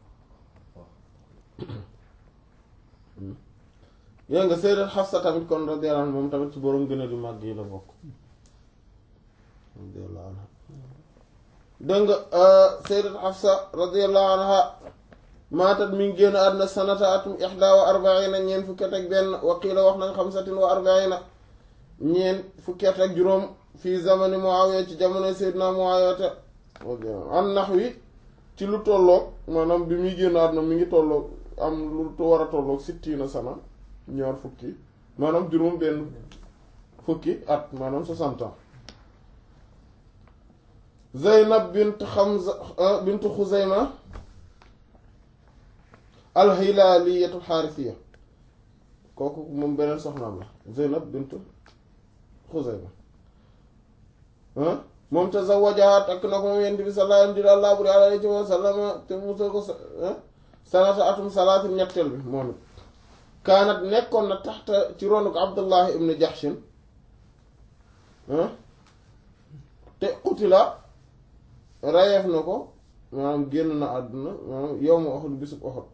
yaa nga Sayyidat Hafsa tamit kon radiyallahu anha moom tamit ci borom gën a di màgg yi la bokk radiyallahu anha dégg nga Sayyidat Hafsa radiyallahu anha maatat mi ngi génn àdduna sanata atum ihda wa arbaina ñeent fukki at ak benn waqiila wax nañ xamsatin wa arbaina ñeent fukki at ak juróom fii zamani Muawiya ci jamono Seydina Muawiya te an nax wi ci lu tolloog maanaam bi muy génn àdduna mi ngi tolloog am lu war a tolloog sittina sana ñaar fukki maanaam juróom benn fukki at maanaam soixante ans Zeynab bint Xamza bint Xuzayma alxilaaliyatul xaarisiya kooku moom beneen soxnaam la Zeynab bint Xuzayma moom tazawajaha takk na ko moom yent bi sallallahu alayhi wa sallam te musal ko sanata atum salaatin ñetteel bi moom it kaanat nekkoon na taxta ci ronu ko Abdullah ibn Jahshin te qutila rayeef na ko maanaam génn na àdduna maanaam yawmu Uhud bisub Uhud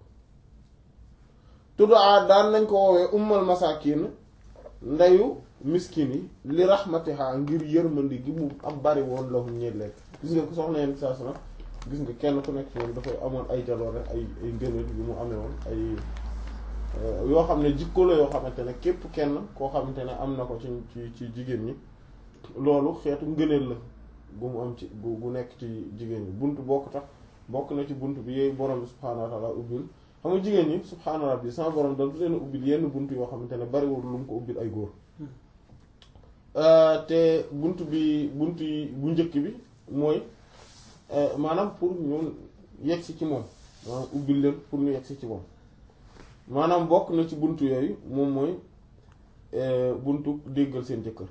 tuddaa daan nañ ko woowee ummal masaakin ndeyu miskin yi li rahmatiha ngir yërmandi gi mu am bari woon lahum ñeent leen gis nga ko soxna yenn saa sana gis nga kenn ku nekk moom dafay amoon ay jaloor rek ay ay ngëneel yu mu amee woon ay yoo xam ne jikko la yoo xamante ne képp kenn koo xamante ne am na ko ci ci ci jigéen ñi loolu xeetu ngëneel la gu mu am ci gu gu nekk ci jigéen ñi bunt bokk tax bokk na ci bunt bi yooyu borom bi subhaanahu wa taala ubbil xam nga jigéen ñi subhaana rabbi sama borom dal leen ubbil yenn bunt yoo xamante ne bariwul lu mu ko ubbil ay góor te bunt bi bunt yi bu njëkk bi mooy maanaam pour ñu yegsi ci moom maanaam ubbil leen pour ñu yegsi ci moom maanaam bokk na ci bunt yooyu moom mooy buntu déggal seen jëkkër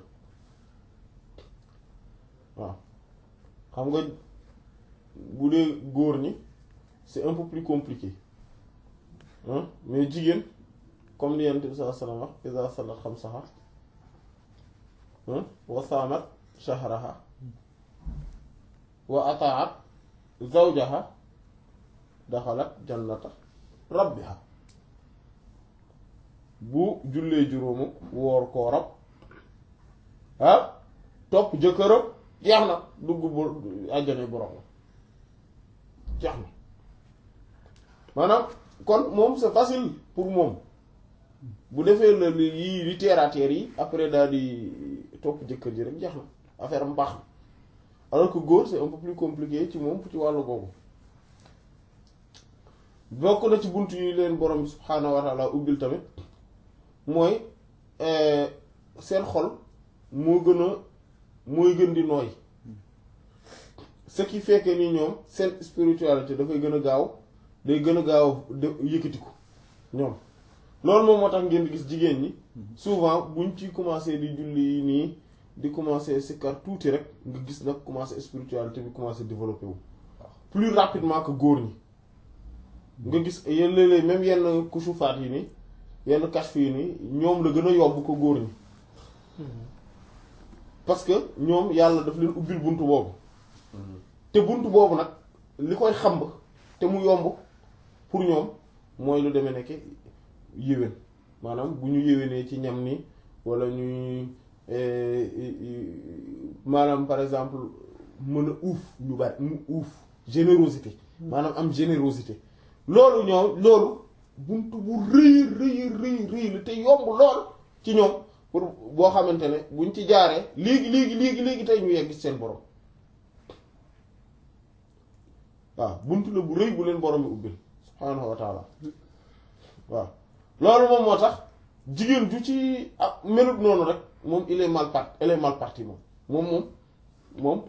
waaw xam nga bu dee góor ñi c'est un peu plus compliqué hein mais jigéen comme li Yonent bi sallallahu alayhi wa sallam wax iza sallat xamsaha wa saamat shahraha wa ataat zawjaha daxalat jannata rabbiha bu jullee juróomu woor kooram ah topp jëkkëram jeex na dugg bu àjjana borom jeex na maanaam kon moom c'est facile pour moom bu defee la li yii li terre à terre yi après daal di topp jëkkër ji rek jeex na affaire am baax na alors que góor c'est un peu plus compliqué ci moom ci wàllu boobu bokk na ci bunt yu leen borom bi subhaanahu wa taala ubbil tamit mooy seen xol moo gën a mooy gën di nooy ce qui fait que ni ñoom seen spiritualité dafay gën a gaaw day gën a gaaw de yëkkatiku ñoom loolu moom moo tax ngeen di gis jigéen ñi souvent buñ ci commencé di julli nii di commencé sikkar tuuti rek nga gis nag commencé spiritualité bi commencé développé wu plus rapidement que góor ñi nga gis yenn léeg-léeg même yenn kusufaat yi nii yenn kashf yi nii ñoom la gën a yomb ko góor ñi parce que ñoom yàlla daf leen ubbil buntu boobu te buntu boobu nag li koy xamb te mu yomb pour ñoom mooy lu demee nekk yéwén maanaam bu ñu yéwénee ci ñam ni wala ñuy maanaam par exemple mën a uuf ñu bari mu uuf générosité maanaam am générosité loolu ñoom loolu buntu bu rëy rëy rëy rëy la te yomb lool ci ñoom pour boo xamante ne buñ ci jaaree léegi léegi léegi léegi tey ñu yegg seen borom waaw buntu la bu rëy bu leen borom bi ubbil subhaanahu wa taala waaw loolu moom moo tax jigéen ju ci ah melut noonu rek moom il est mal parti elle est mal parti moom moom moom moom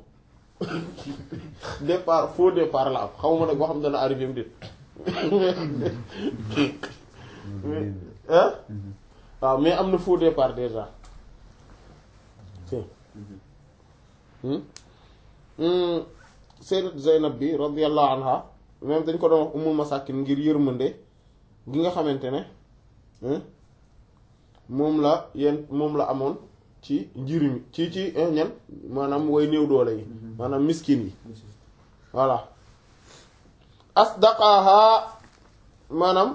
départ faux départ la am xawma nag boo xam dana arrivé mu déet ah waaw mais am na faux départ déjà sayyidat Zaynab bi radiyallahu anha même dañ ko doon wax umul masakin ngir yërmande gi nga xamante ne moom la yenn moom la amoon ci njirimi ci ci ñan maanaam way néew doole yi maanaam miskin yi voilà asdaqaha maanaam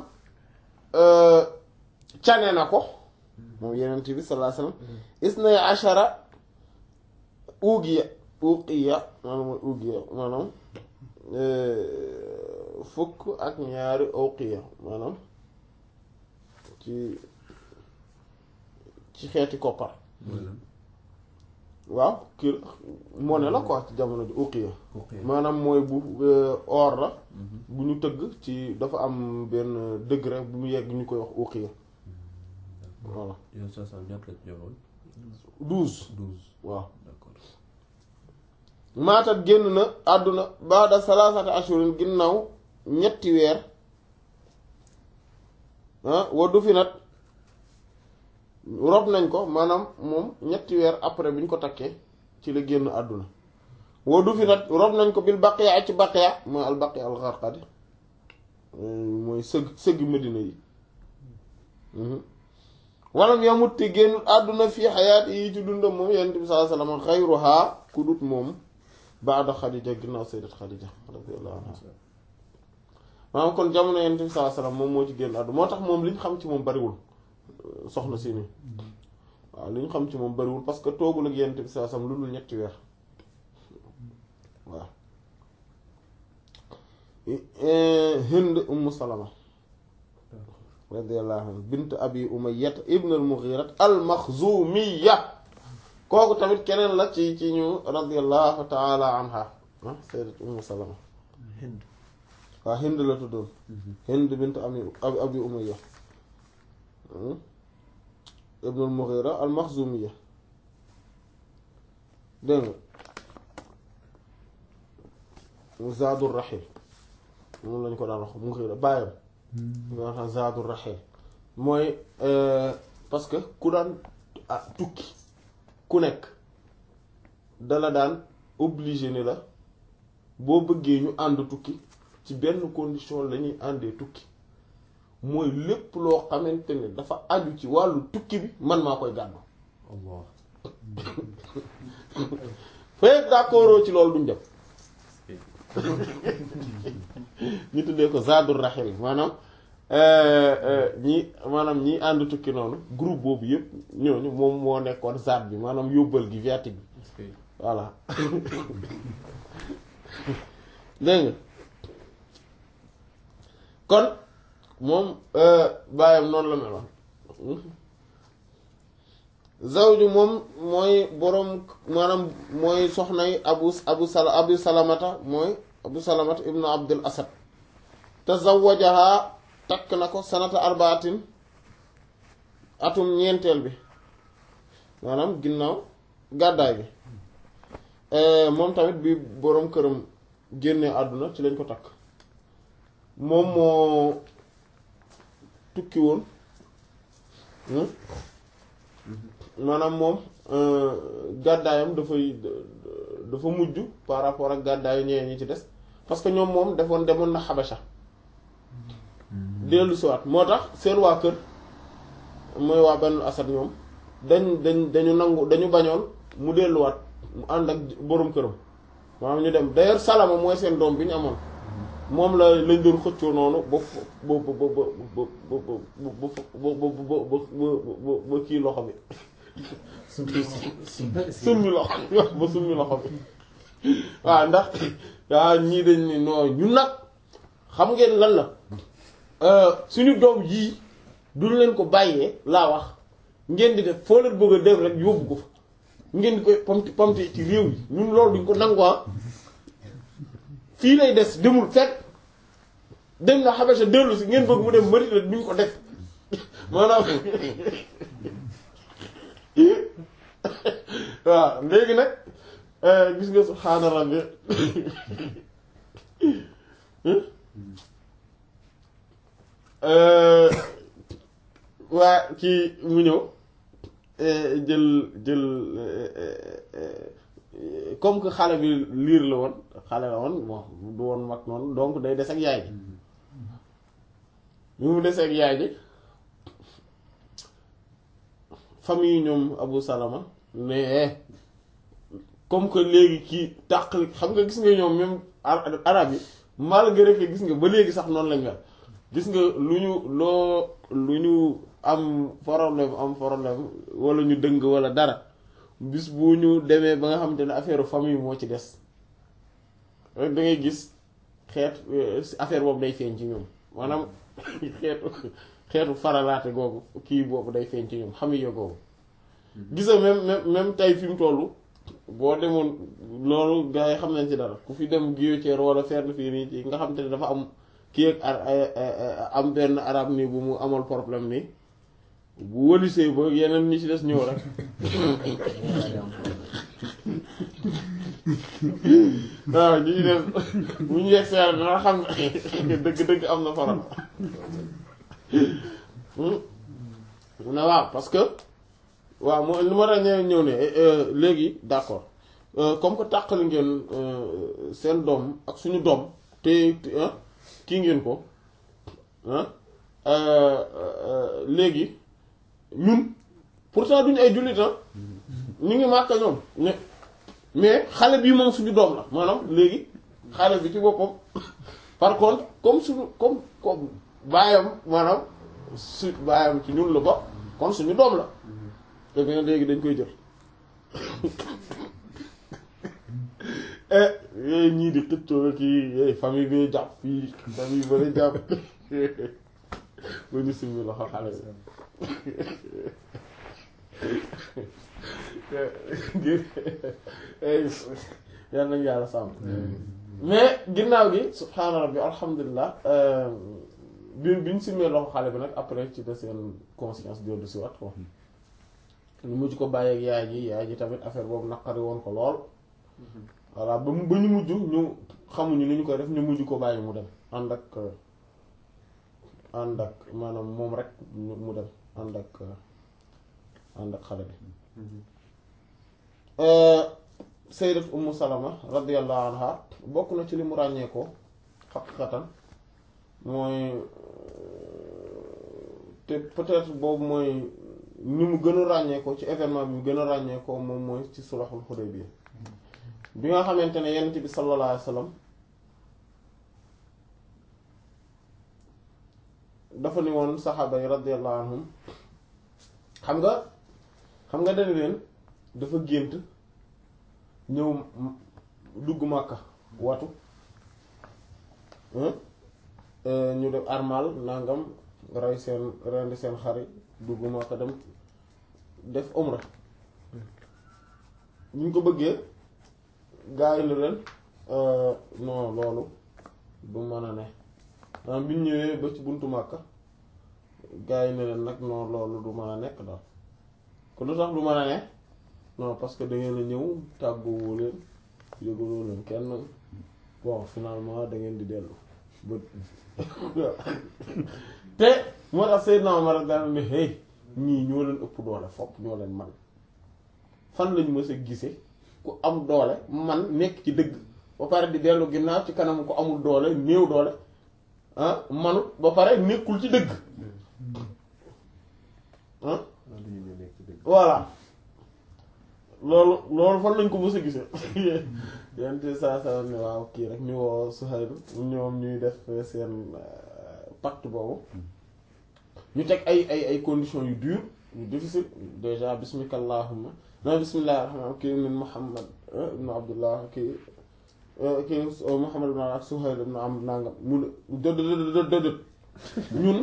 cane na ko moom yenent bi sallallahu alayhi wasallam isnay ashara ugiya uqiya maanaam mooy ugiya maanaam fukk ak ñaari uqiya maanaam ci ci xeeti koppar waaw kii monnaie la quoi ci jamono ji uqiya maanaam mooy bu or la bu ñu tëgg ci dafa am benn degré bu mu yegg ñu koy wax uqiya voilà yow sa sa ñaata la ci joxoon douze douze waaw d'accord maatat génn na àdduna baada salaasati ashurin ginnaaw ñetti weer ah waddu fi nag rob nañ ko maanaam moom ñetti weer après bi ñu ko takkee ci la génn àdduna waddu fi nag rob nañ ko bil baqiya ci baqiya mooy al baqiya al gharqadi mooy sëgg sëgg medina yi walam yamut te génn àdduna fii xayaat yi ci dundam moom yonent bi sallallahu alayhi wasallam xayruha ku dut moom baada xadija ginnaaw sayyidat xadija radiyallahu anha maanaam kon jamono yonent bi sallallahu alayhi wasallam moom moo ci génn àdduna moo tax moom li ñu xam ci moom bariwul soxna si nii waaw li ñu xam ci moom bariwul parce que toogul ak yonent bi sallallahu alayhi wasallam lu dul ñetti weer waaw Hind Umm Salama radiyallahu anha bint abi umayyah ibn al-mughira al-makhzumiyya kooku tamit keneen la ci ci ñu radiyallahu ta'ala anha ah sayyidat Umm Salama Hind waaw Hind la tuddoon Hind bint abi abi umayyah ibn al-mughira al-makhzumiyya dégg nga Zaadur Rahim moom lañ ko daan wax Mughira bàyyam nga xam Zaadur Rahim mooy parce que ku daan ah tukki ku nekk dala daan obligé ni la boo bëggee ñu ànd tukki ci benn condition la ñuy àndee tukki mooy lépp loo xamante ne dafa aju ci wàllu tukki bi man maa koy gàddu Allah fekk d'accord ci loolu duñ dem ñu tuddee ko Zadul Rahil maanaam ñi maanaam ñi ànd tukki noonu groupe boobu yëpp ñooñu moom moo nekkoon Zad bi maanaam yóbbal gi viatique bi est-ce que voilà dégg nga kon moom baayam noonu la meloon zawju moom mooy boroom maanaam mooy soxnay abu abu sala abu salamata mooy abu salamata ibnu abdul asad tazawajaha takk na ko sanata arbaatin atum ñeenteel bi maanaam ginnaaw gàddaay bi moom tamit bi boroom këram génne àdduna ci lañ ko takk moom moo tukki woon maanaam moom gàddaayam dafay dafa mujj par rapport ak gàddaayu ñeneen ñi ci des parce que ñoom moom defoon demoon na xabasha dellu siwaat moo tax seen waa kër mooy waa benn asad ñoom dañ dañ dañu nangu dañu bañoon mu delluwaat mu ànd ak boroom këram maanaam ñu dem d'ailleurs salama mooy seen doom bi ñu amoon moom la lañ doon xëccoo noonu ba ba ba ba ba ba ba ba kii loxo bi summi loxo bi ba summi loxo bi waaw ndax waa ñii dañ ni noo ñu nag xam ngeen lan la suñu doom yii duñ leen ko bàyyee laa wax ngeen di def foo leen bëgg a dem rek yóbbu ko fa ngeen di koy pamti pamti ci réew yi ñun loolu duñ ko nangu fii lay des demul fekk dem na Xabasa dellu si ngeen bëgg mu dem Madina duñ ko def maanaam waaw léegi nag gis nga subhaana rabbi waa kii mu ñëw jël jël comme que xale bi liir la woon xale la woon bon du woon mag noonu donc day des ak yaay ji bi mu des ak yaay ji famille ñoom Abu Salama mais comme que léegi kii tàqali xam nga gis nga ñoom même arab yi malgré que gis nga ba léegi sax noonu lañ mel gis nga lu ñu loo lu ñu am problème am problème wala ñu dëng wala dara bis bu ñu demee ba nga xamante ne affaire famille moo ci des rek da ngay gis xeet affaire boobu day feeñ ci ñoom maanaam xeetu xeetu faralaate googu kii boobu day feeñ ci ñoom xamiya googu gis nga même même même tey fi mu toll boo demoon loolu gars yi xam nañ ci dara ku fi dem Guillotière wala fenn fii nii ci nga xamante ne dafa am kii ak am benn arab nii bu mu amal problème nii bu wëlisee ba yeneen ñi ci des ñëw rek waaw ñi ci des bu ñu yegg seer dana xam ne dëgg-dëgg am na faral ne waaw parce que waaw moo lu ma tax ñëw ne léegi d'accord comme que tàqali ngeen seen doom ak suñu doom te kii ngeen ko léegi ñun pourtant duñu ay jullit ñu ngi màkka ñoom mais xale bii moom suñu doom la maanaam léegi xale bi ci boppam par contre comme suñu comme comme baayam maanaam su baayam ci ñun la ba kon suñu doom la te bien léegi dañ koy jël yooyu ñii di xëccoo kii famille bi jàpp fii famille ba la jàpp ba ñu simmi loxo xale bi yal nañu yàlla sàmm mais ginnaaw gi subhaana rabbi alhamdulilah bi bi ñu simmee loxo xale bi nag après ci de seen conscience dellu si wat ko ñu mujj ko bàyyeeg yaay ji yaay ji tamit affaire boobu naqari woon ko lool voilà ba mu ba ñu mujj ñu xamuñu ni ñu koy def ñu mujj ko bàyyi mu dem ànd ak ànd ak maanaam moom rek mu dem ànd ak ànd ak xale bi sayyidat ummu salama radiyallahu anha bokk na ci li mu ràññee ko xaqiqatan mooy te peut-être boobu mooy ni mu gën a ràññee ko ci événement bi mu gën a ràññee ko moom mooy ci sulhul Hudaybiya bi nga xamante ne yonent bi sallallahu alayhi wa sallam dafa ni woon saxaaba yi radiyallahu anhum xam nga xam nga dañ leen dafa gént ñëw dugg Màkka watu ñu def armal nangam rey seen rendi seen xari dugg Màkka dem def umra bu ñu ko bëggee gaa yi ne leen non loolu du mën a ne maanaam bi ñu ñëwee ba ci buntu Màkka gaa yi ne leen nag non loolu du mën a nekk daal ko lu tax du mën a ne non parce que da ngeen a ñëw tàgguwoo leen yëgaloo leen kenn bon finalement da ngeen di dellu ba te moo tax Seydina Omar daal ne hey ñii ñoo leen ëpp doole fopp ñoo leen man fan lañu mës a gise ku am doole man nekk ci dëgg ba pare di dellu ginnaaw ci kanam ko amul doole néew doole ah manut ba pare nekkul ci dëgg ah du ñu ne nekk ci dëgg. voilà loolu loolu fan lañ ko mës a gisee yente saa saa ne waaw kii rek ñu woo Suhayl ñoom ñuy def seen pacte boobu ñu teg ay ay ay conditions yu dur yu difficile déjà bismika allahumma na bismillah rahmaan kii min Muhammad ibn Abdullah kii kii Muhammad ibn ak Suhayl ibn Amr nangam mu ne dëdd dëdd dëdd ñun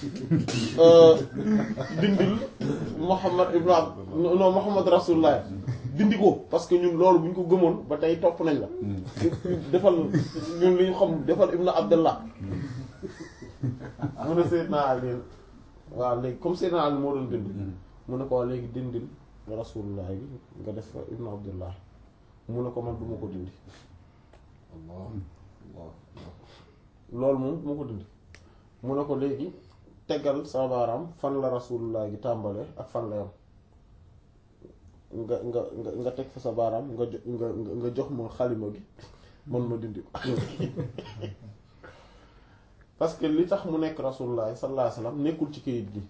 dindil Muhammad ibn Abd non Muhammad rasulullah dindi ko parce que ñun loolu bu ñu ko gëmoon ba tey topp nañ la defal ñun li ñu xam defal ibn Abdullah mu ne Seydina Ali waaw léegi comme Seydina Ali moo doon dind mu ne ko léegi dindil rasulullah bi nga def fa ibn Abdullah mu ne ko man du ma ko dindi Allah Allah loolu moom du ma ko dindi mu ne ko léegi tegal sa baaraam fan la rasulullah gi tàmbale ak fan la yam nga nga nga nga teg fa sa baaraam nga jo nga nga jox ma xalima gi man ma dindi ko parce que li tax mu nekk rasulullah sallallahu alayhi wasallam nekkul ci kayit gi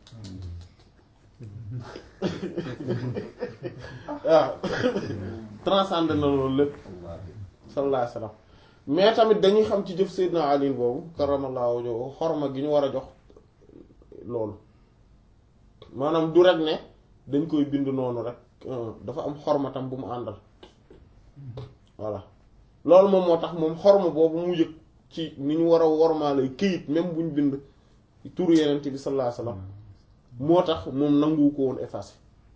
waaw transcende na loolu lépp sallallahu alayhi wasallam mais tamit dañuy xam ci jëf Seydina Ali boobu karamallahu wajhahu xorma gi ñu war a jox loolu maanaam du rek ne dañ koy bind noonu rek dafa am xorma tam bu mu àndal voilà loolu moom moo tax moom xorma boobu mu yëg ci ni ñu war a wormaale këyit même bu ñu bind turu yenent bi sallallahu alayhi wasallam moo tax moom nangu ko woon effacé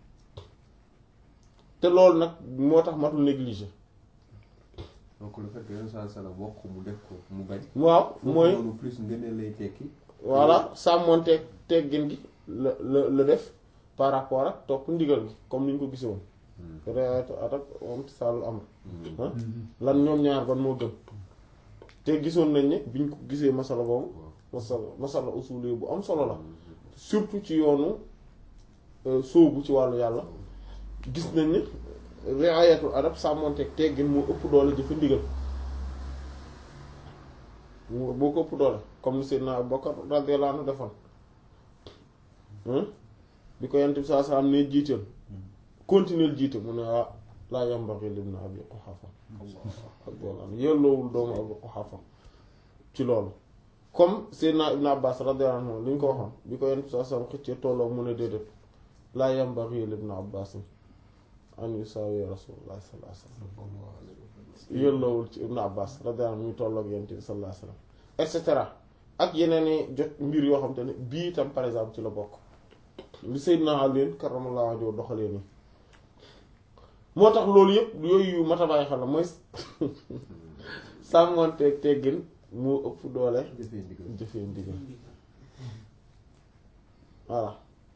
te loolu nag moo tax matul négligé donc le fait que yenn saa salaam wax ko mu def ko mu bañ. waaw mooy loolu plus ngeen lay tekki. voilà sàmmoonteeg teggin gi la la la def par rapport ak topp ndigal gi comme ni ñu ko gisee woon réatu atak moom sàllu am lan ñoom ñaar ban moo gën te gisoon nañ ne biñ ko gisee masala boobu masala masala usuli bu am solo la surtout ci yoonu sóobu ci wàllu yàlla gis nañ ne riayatul adab sàmmoonteeg teggin moo ëpp doole jëfe ndigal mu boo ko ëpp doole comme ni Seydina Abubakar radiyallahu anhu defoon bi ko yent bi saa saa am ne jiital continuer jiite mu ne ah laa yambaghi libni Abi Quhafa radiyallahu anhu yelloowul doomu Abi Quhafa ci loolu comme Seydina Ibn Abbas radiyallahu anhu li ñu ko waxoon bi ko yent bi saa saa am xëccee tolloo mu ne déedéet laa yambaghi libni Abbas an yusaawi Rasulullah sallallahu alayhi wasallam yelloowul ci Ibn Abbas radiyallahu anhu muy tolloog yent bi sallallahu alayhi wasallam et cetera ak yeneen i jot mbir yoo xam te ne bii itam par exemple ci la bokk li Seydina Ali karramallahu wajhahu doxalee nii moo tax loolu yëpp yooyu yu mat a bàyyi xel la mooy sàmmoonteeg teggin moo ëpp doole jëfee ndigal. jëfee ndigal voilà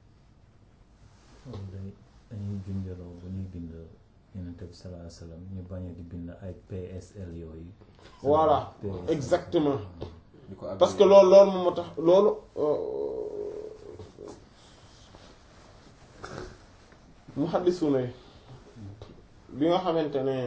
dañuy dañuy junjaloo bu ñuy bind Yonent bi sallallahu alayhi wasallam ñu bañ a di bind ay PSL yooyu. voilà PSL. exactement di ko parce que loolu loolu moom moo tax loolu muhaddisuna yi bi nga xamante ne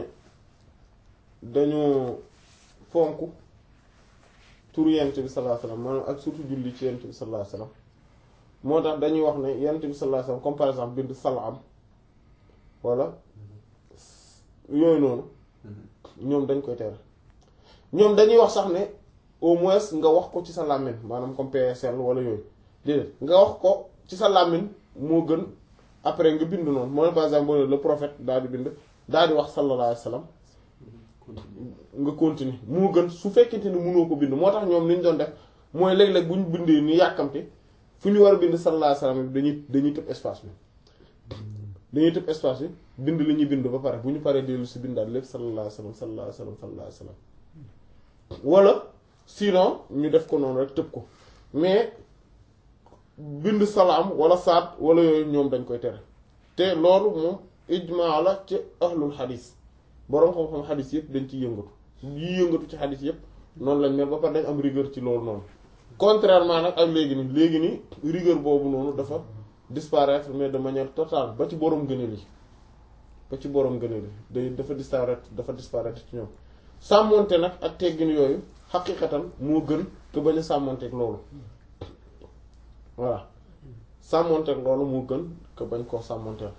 dañu fonk tur yent bi sallallahu alayhi wasallam maanaam ak surtout julli ci yent bi sallallahu alayhi wasallam moo tax dañuy wax ne yent bi sallallahu alayhi wasallam comme par exemple bind salaam wala yooyu noonu ñoom dañ koy tere ñoom dañuy wax sax ne au moins nga wax ko ci sa làmmiñ maanaam comme PSL wala yooyu déedéet nga wax ko ci sa làmmiñ moo gën après nga bind noonu moo ne par exemple boo ne le prophète daal di bind daal di wax sallallahu alayhi wa sallam nga continuer moo gën su fekkente ni mënoo ko bind moo tax ñoom li ñu doon def mooy léeg-léeg bu ñu bindee ni yàkkamte fu ñu war a bind sallallahu alayhi wa sallam dañuy dañuy tëb espace bi dañuy tëb espace bi bind li ñuy bind ba pare bu ñu paree dellu si bindaat lépp sallallahu alayhi wasallam sallallahu alayhi wasallam sallallahu alayhi wasallam wala sinon ñu def ko noonu rek tëb ko mais bind salaam wala saat wala yooyu ñoom dañ koy tere te loolu moom ijmaa la ci ahlul xadis boroom xam-xam xadis yëpp dañ ciy yëngatu yi yëngatu ci xadis yëpp noonu lañ mel ba pare dañ am rigueur ci loolu noonu contrairement nag ak léegi nii léegi nii rigueur boobu noonu dafa disparaître mais de manière totale ba ci boroom gëneel yi ba ci boroom gëneel yi day dafa disparaître dafa disparaître ci ñoom sàmmonte nag ak teggin yooyu xaqiqatan moo gën que bañ a sàmmonteeg loolu voilà sàmmonteeg loolu moo gën que bañ koo sàmmonteel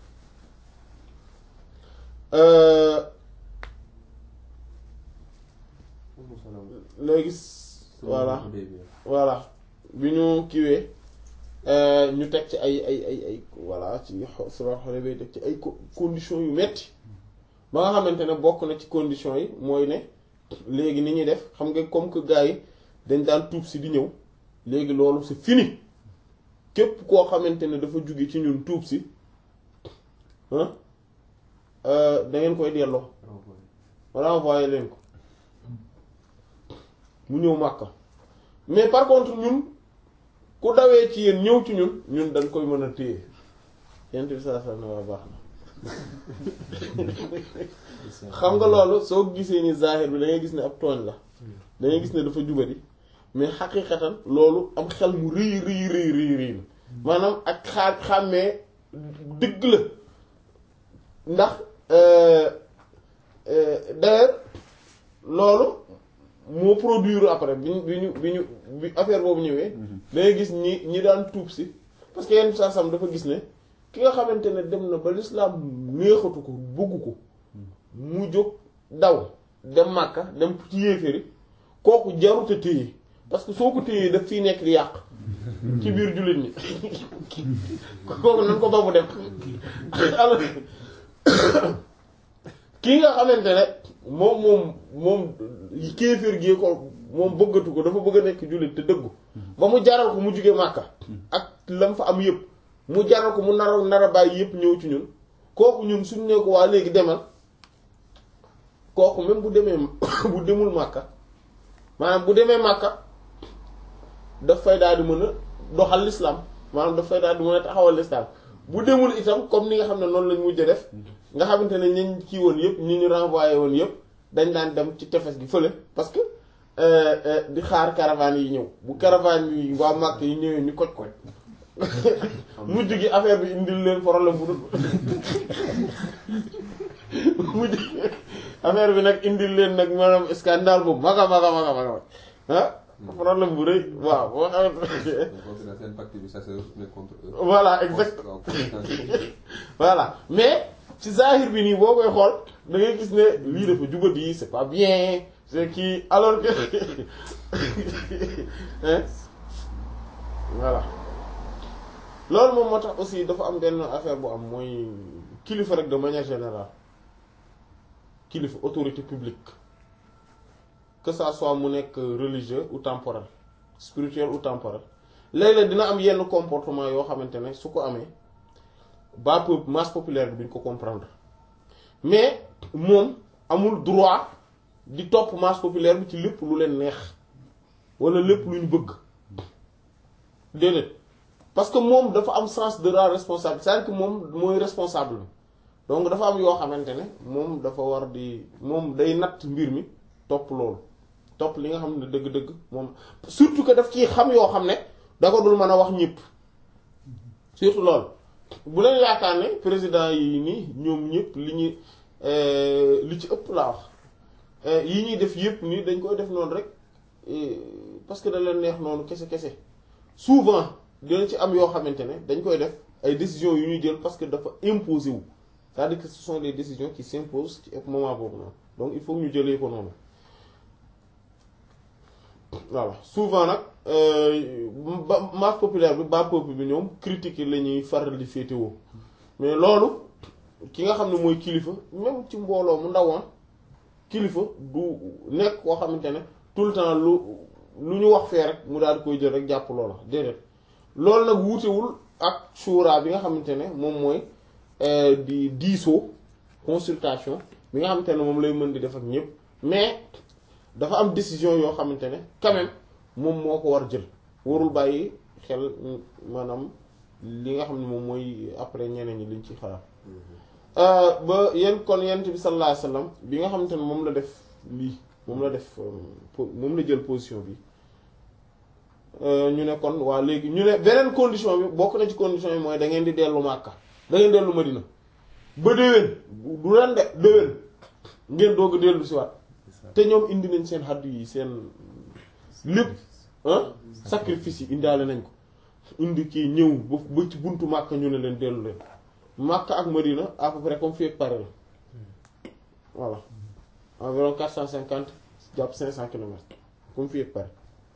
léegi voilà voilà bi ñu kiwee ñu teg ci ay ay ay ay voilà ci sura Hudaybiya teg ci ay conditions yu metti ba nga xamante ne bokk na ci conditions yi mooy ne léegi ni ñuy def xam nga comme que gars yi dañ daan tuub si di ñëw léegi loolu c'est fini képp koo xamante ne dafa jóge ci ñun tuub si da ngeen koy delloo renvoyer leen ko mu ñëw Makka mais par contre ñun ku dawee ci yéen ñëw ci ñun ñun dañ koy mën a téye yent bi saa saa ne waa baax na xam nga loolu soo gisee ni zahir bi da ngay gis ne ab tooñ la da ngay gis ne dafa jubari mais xaqiqatan loolu am xel mu rëy rëy rëy rëy rëy la maanaam ak xaa xàmmee dëgg la ndax d'ailleurs loolu moo produire après bi ñu bi ñu bi ñu bi affaire boobu ñëwee dangay gis ñi ñi daan tuub si parce que yenn saa sam dafa gis ne ki nga xamante ne dem na ba lislaam neexatu ko bëggu ko mu jóg daw dem Màkka dem ci yéeféeri kooku jarute téye parce que soo ko téyee daf fiy nekk di yàq ci biir jullit ñi kooku nan ko ba mu dem alors kii nga xamante ne moom moom moom kéeféer gi ko moom bëggatu ko dafa bëgg a nekk jullit te dëggu ba mu jaral ko mu jóge Màkka ak lam fa am yëpp mu jaral ko mu nar a nar a bàyyi yëpp ñëw ci ñun kooku ñun suñ ne ko waa léegi demal kooku même bu demee bu demul Màkka maanaam bu demee Màkka daf fay daal di mën a doxal l'islam maanaam daf fay daal di mën a taxawal l'islam bu demul itam comme ni nga xam ne noonu lañ mujj def nga xamante ne ñi kii woon yëpp ñi ñu renvoyé woon yëpp dañ daan dem ci tefes gi fële parce que di xaar caravane yi ñëw bu caravane yi waa Màkk yi ñëwee ñu koj koj mujj gi affaire bi indil leen problème bu dul mujj affaire bi nag indil leen nag maanaam scandale bu maga maga maga maga ah problème bu rëy waaw boo xamante voilà exact voilà mais ci zahir bi nii boo koy xool da ngay gis ne lii dafa jubadi c'est pas bien c'est kii alors que voilà loolu moom moo tax aussi dafa am benn affaire bu am mooy kilifa rek de manière générale kilifa autorité publique que ça soit mu nekk religieux ou temporel spirituel ou temporel léeg-léeg dina am yenn comportement yoo xamante ne su ko amee ba peuple masse populaire bi duñ ko comprendre mais moom amul droit di topp masse populaire bi ci lépp lu leen neex wala lépp lu ñu bëgg déedéet parce que moom dafa am sens de la responsabilité c'est-à-dire que moom mooy responsable donc dafa am yoo xamante ne moom dafa war di moom day natt mbir mi topp loolu topp li nga xam ne dëgg-dëgg moom surtout que daf ci xam yoo xam ne da ko dul mën a wax ñëpp surtout loolu bu leen yaakaar ne président yi nii ñoom ñëpp li ñu li ci ëpp laa wax yi ñuy def yëpp nii dañ koy def noonu rek parce que da leen neex noonu kese kese souvent dina ci am yoo xamante ne dañ koy def ay décisions yu ñuy jël parce que dafa imposé wu c'est-à-dire que ce sont des décisions qui s'imposent ci moment boobu noonu donc il faut ñu jëlee ko noonu voilà souvent nag ba masse populaire bi ba peuple bi ñoom critique la ñuy faral di féetewoo mais loolu ki nga xam ne mooy kilifa même ci mbooloo mu ndawoon kilifa du nekk koo xamante ne tout le temps lu lu ñu wax fee rek mu daal di koy jël rek jàpp loola déedéet loolu nag wuutewul ak shura bi nga xamante ne moom mooy di diisoo consultation bi nga xamante ne moom lay mën di def ak ñëpp mais dafa am décision yoo xamante ne quand même moom moo ko war jël warul bàyyi xel maanaam li nga xam ne moom mooy après ñeneen ñi liñ ci xalaat ba yéen kon yent bi sallallahu alayhi wasallam bi nga xamante ne moom la def lii moom la def moom la jël position bi ñu ne kon waa léegi ñu ne beneen condition bi bokk na ci condition bi mooy da ngeen di dellu Màkka da ngeen dellu Madina ba déwén du ren de déwén ngeen doog a dellu si waat te ñoom indi nañ seen xaddu yi seen lépp ah sacrifice yi indaale nañ ko indi kii ñëw ba ba ci buntu Màkka ñu ne leen dellu leen Màkka ak Madina à peu près comme fii ak Paris la voilà environ quatre cent cinquante jàpp cinq cent kilomètres comme fii ak Paris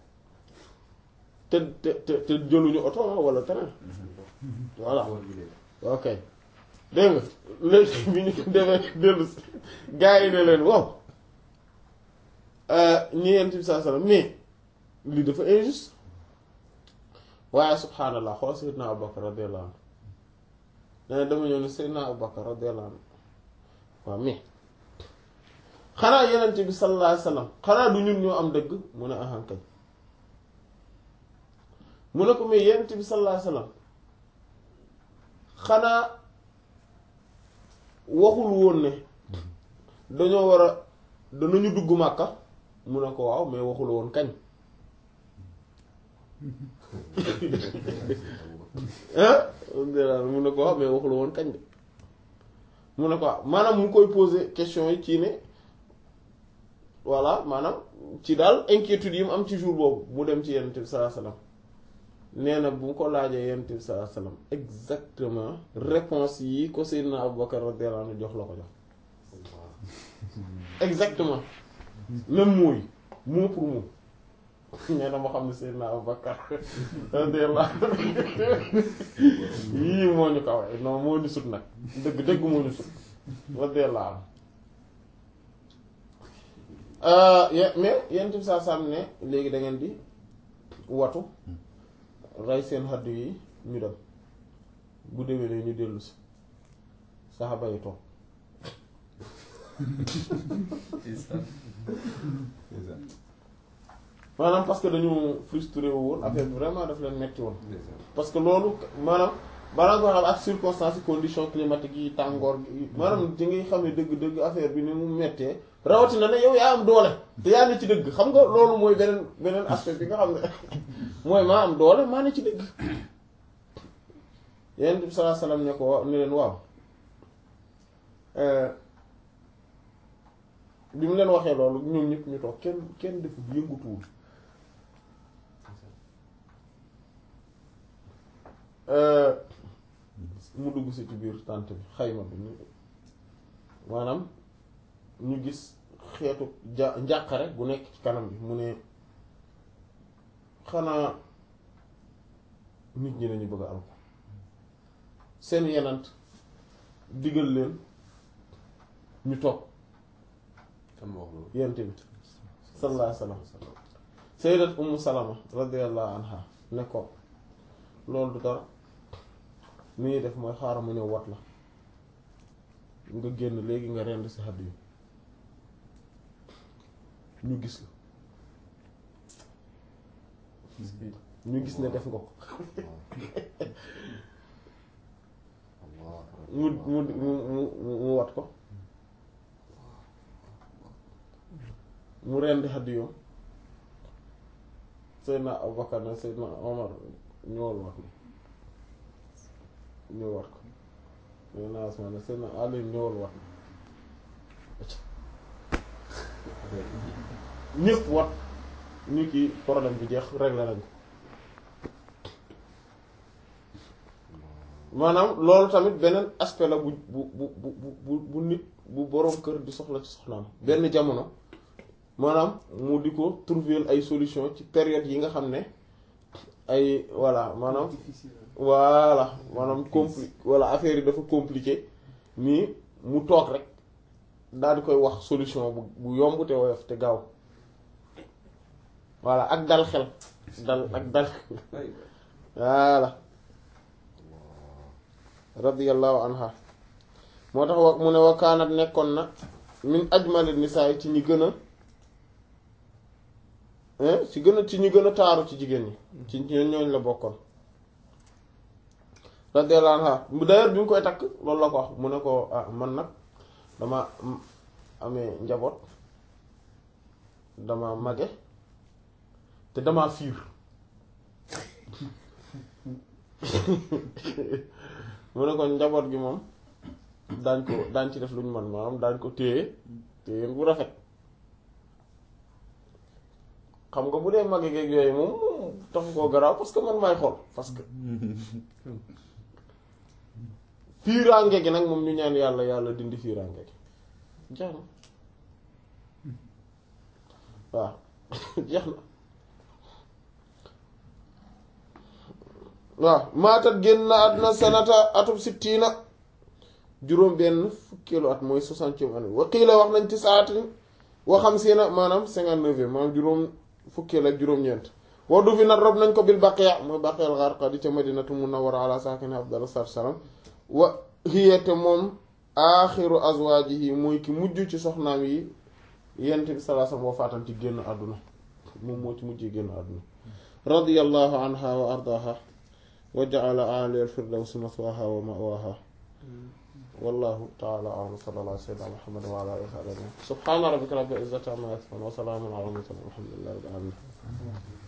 te te te te jëluñu oto wala train voilà ok dégg nga léegi bi ñu demee dellu si gars yi ne leen waaw ñi yent bi saa sallam mais lii dafa injuste waaye subhaanallah xool Seydina Abubakar radiyallahu anhu dana dama ñëw ne Seydina Abubakar radiyallahu anhu waaw mais xanaa yenent bi sallallahu alayhi wasallam xanaa du ñun ñoo am dëgg mu ne ahan kay mu ne ko mais yenent bi sallallahu alayhi wasallam xanaa waxul woon ne dañoo war a danañu dugg Màkka mu ne ko waaw mais waxul woon kañ ah mu ne ko waaw mais waxul woon kañ de mu ne ko waaw maanaam mu koy poser question yi ci ne voilà maanaam ci daal inquiétude yi mu am ci jour boobu mu dem ci Yonent bi sallallahu alayhi wasallam nee na bu ko laajee Yonent bi sallallahu alayhi wasallam exactement réponse yi ko Seydina Abubakar radiyallahu anhu jox la ko jox exactement même mooy mot pour mot nee na ma xam ne Seydina Abubakar radiyallahu yii moo ñu kaw non moo ñu sut nag dëgg dëgg moo ñu sut radiyallahu mais Yonent bi sallallahu alayhi wasallam ne léegi da ngeen di watu rey seen xaddu yi ñu dem bu déwénee ñu dellu si saxaba yi toog maanaam parce que dañu frustré wu woon affaire bi vraiment daf leen metti woon parce que loolu maanaam balaa nga xam ak circonstances conditions climatiques yi tàngoor gi maanaam ci ngay xam ne dëgg-dëgg affaire bi ni mu mettee rawatina ne yow yaa am doole te yaa ne ci dëgg xam nga loolu mooy beneen beneen aspect bi nga xam ne mooy maa am doole maa ne ci dëgg Yonent bi sallallahu alayhi wasallam ne ko ne leen waaw bi mu leen waxee loolu ñoom ñëpp ñu toog kenn kenn defu yëngutuwul mu dugg si ci biir tànt bi xayma bi ñu maanaam ñu gis xeetu ja njàqare bu nekk ci kanam bi mu ne xanaa nit ñi lañu bëgg a am seen yenant digal leen ñu toog kan ma wax loolu yent bi sallallahu alayhi wasallam sayyidat ummu salama radiyallahu anha ne ko loolu du dara ni ñuy def mooy xaaral mu ñëw wat la nga génn léegi nga rend si xadd yi ñu gis la ñu gis ne def nga ko mu mu mu mu mu wat ko mu rendi xadd yoom Seydina Abubakar ne Seydina Omar ñëwal wat ma ñëw wat ko Seydina Usmaan ne Seydina Ali ñëwal wat ma ñëpp wat ñu kii problème bi jeex réglé nañ ko maanaam loolu tamit beneen aspect la bu bu bu bu bu bu nit bu boroom kër di soxla ci soxnaam benn jamono maanaam mu di ko trouver ay solution ci période yi nga xam ne ay voilà maanaam voilà maanaam compli voilà affaire yi dafa compliqué nii mu toog rek daal di koy wax solution bu bu yomb te woyof te gaaw voilà ak dal xel dal ak dal voilà radiyallahu anha moo tax wa mu ne wa kaanat nekkoon na min ajmali nisaa ci ñi gën a ci gën a ci ñi gën a taaru ci jigéen ñi ci ñooñ la bokkoon radiyallahu anha d'ailleurs bi mu koy takk loolu la ko wax mu ne ko ah man nag dama amee njaboot dama mage te dama fiir mu ne ko njaboot gi moom daañ ko daañ ci def lu ñu man maanaam daañ ko téye téye bu rafet xam nga bu dee mage geeg yooyu moom tax koo garaaw parce que man maay xool parce que fiiraange gi nag moom ñu ñaan yàlla yàlla dindi fiiraange gi jeex na waaw jeex na waaw maatat génn na àdduna sanata atub sittiina juróom benn fukkeelu at mooy soixantième année waqiila wax nañ ci saatin wa xamsiina maanaam cinquante-neuvième maanaam juróom fukkeel ak juróom-ñeent waddu fi nat rob nañ ko bil baqiya mooy baqiyal gharqadi ca madinatu munawwara ala saakini afdalu salaam wa hiya te moom aaxiru azwaajihi mooy ki mujj ci soxnaam yi yent bi sallallahu alayhi wasallam wafaatan ci génn àdduna moom moo ci mujjee génn àdduna radiyallahu anha wa ardaaha wa ja'ala a'la al-firdawsi maswaaha wa ma'waaha wallahu ta'ala a'lam sallallahu ala sayyidina muhammad wa ala alihi wa sahbihi subhana rabbika rabbil izzati amma yasifun wa salamun ala al-mursalin walhamdulillahi rabbil alamin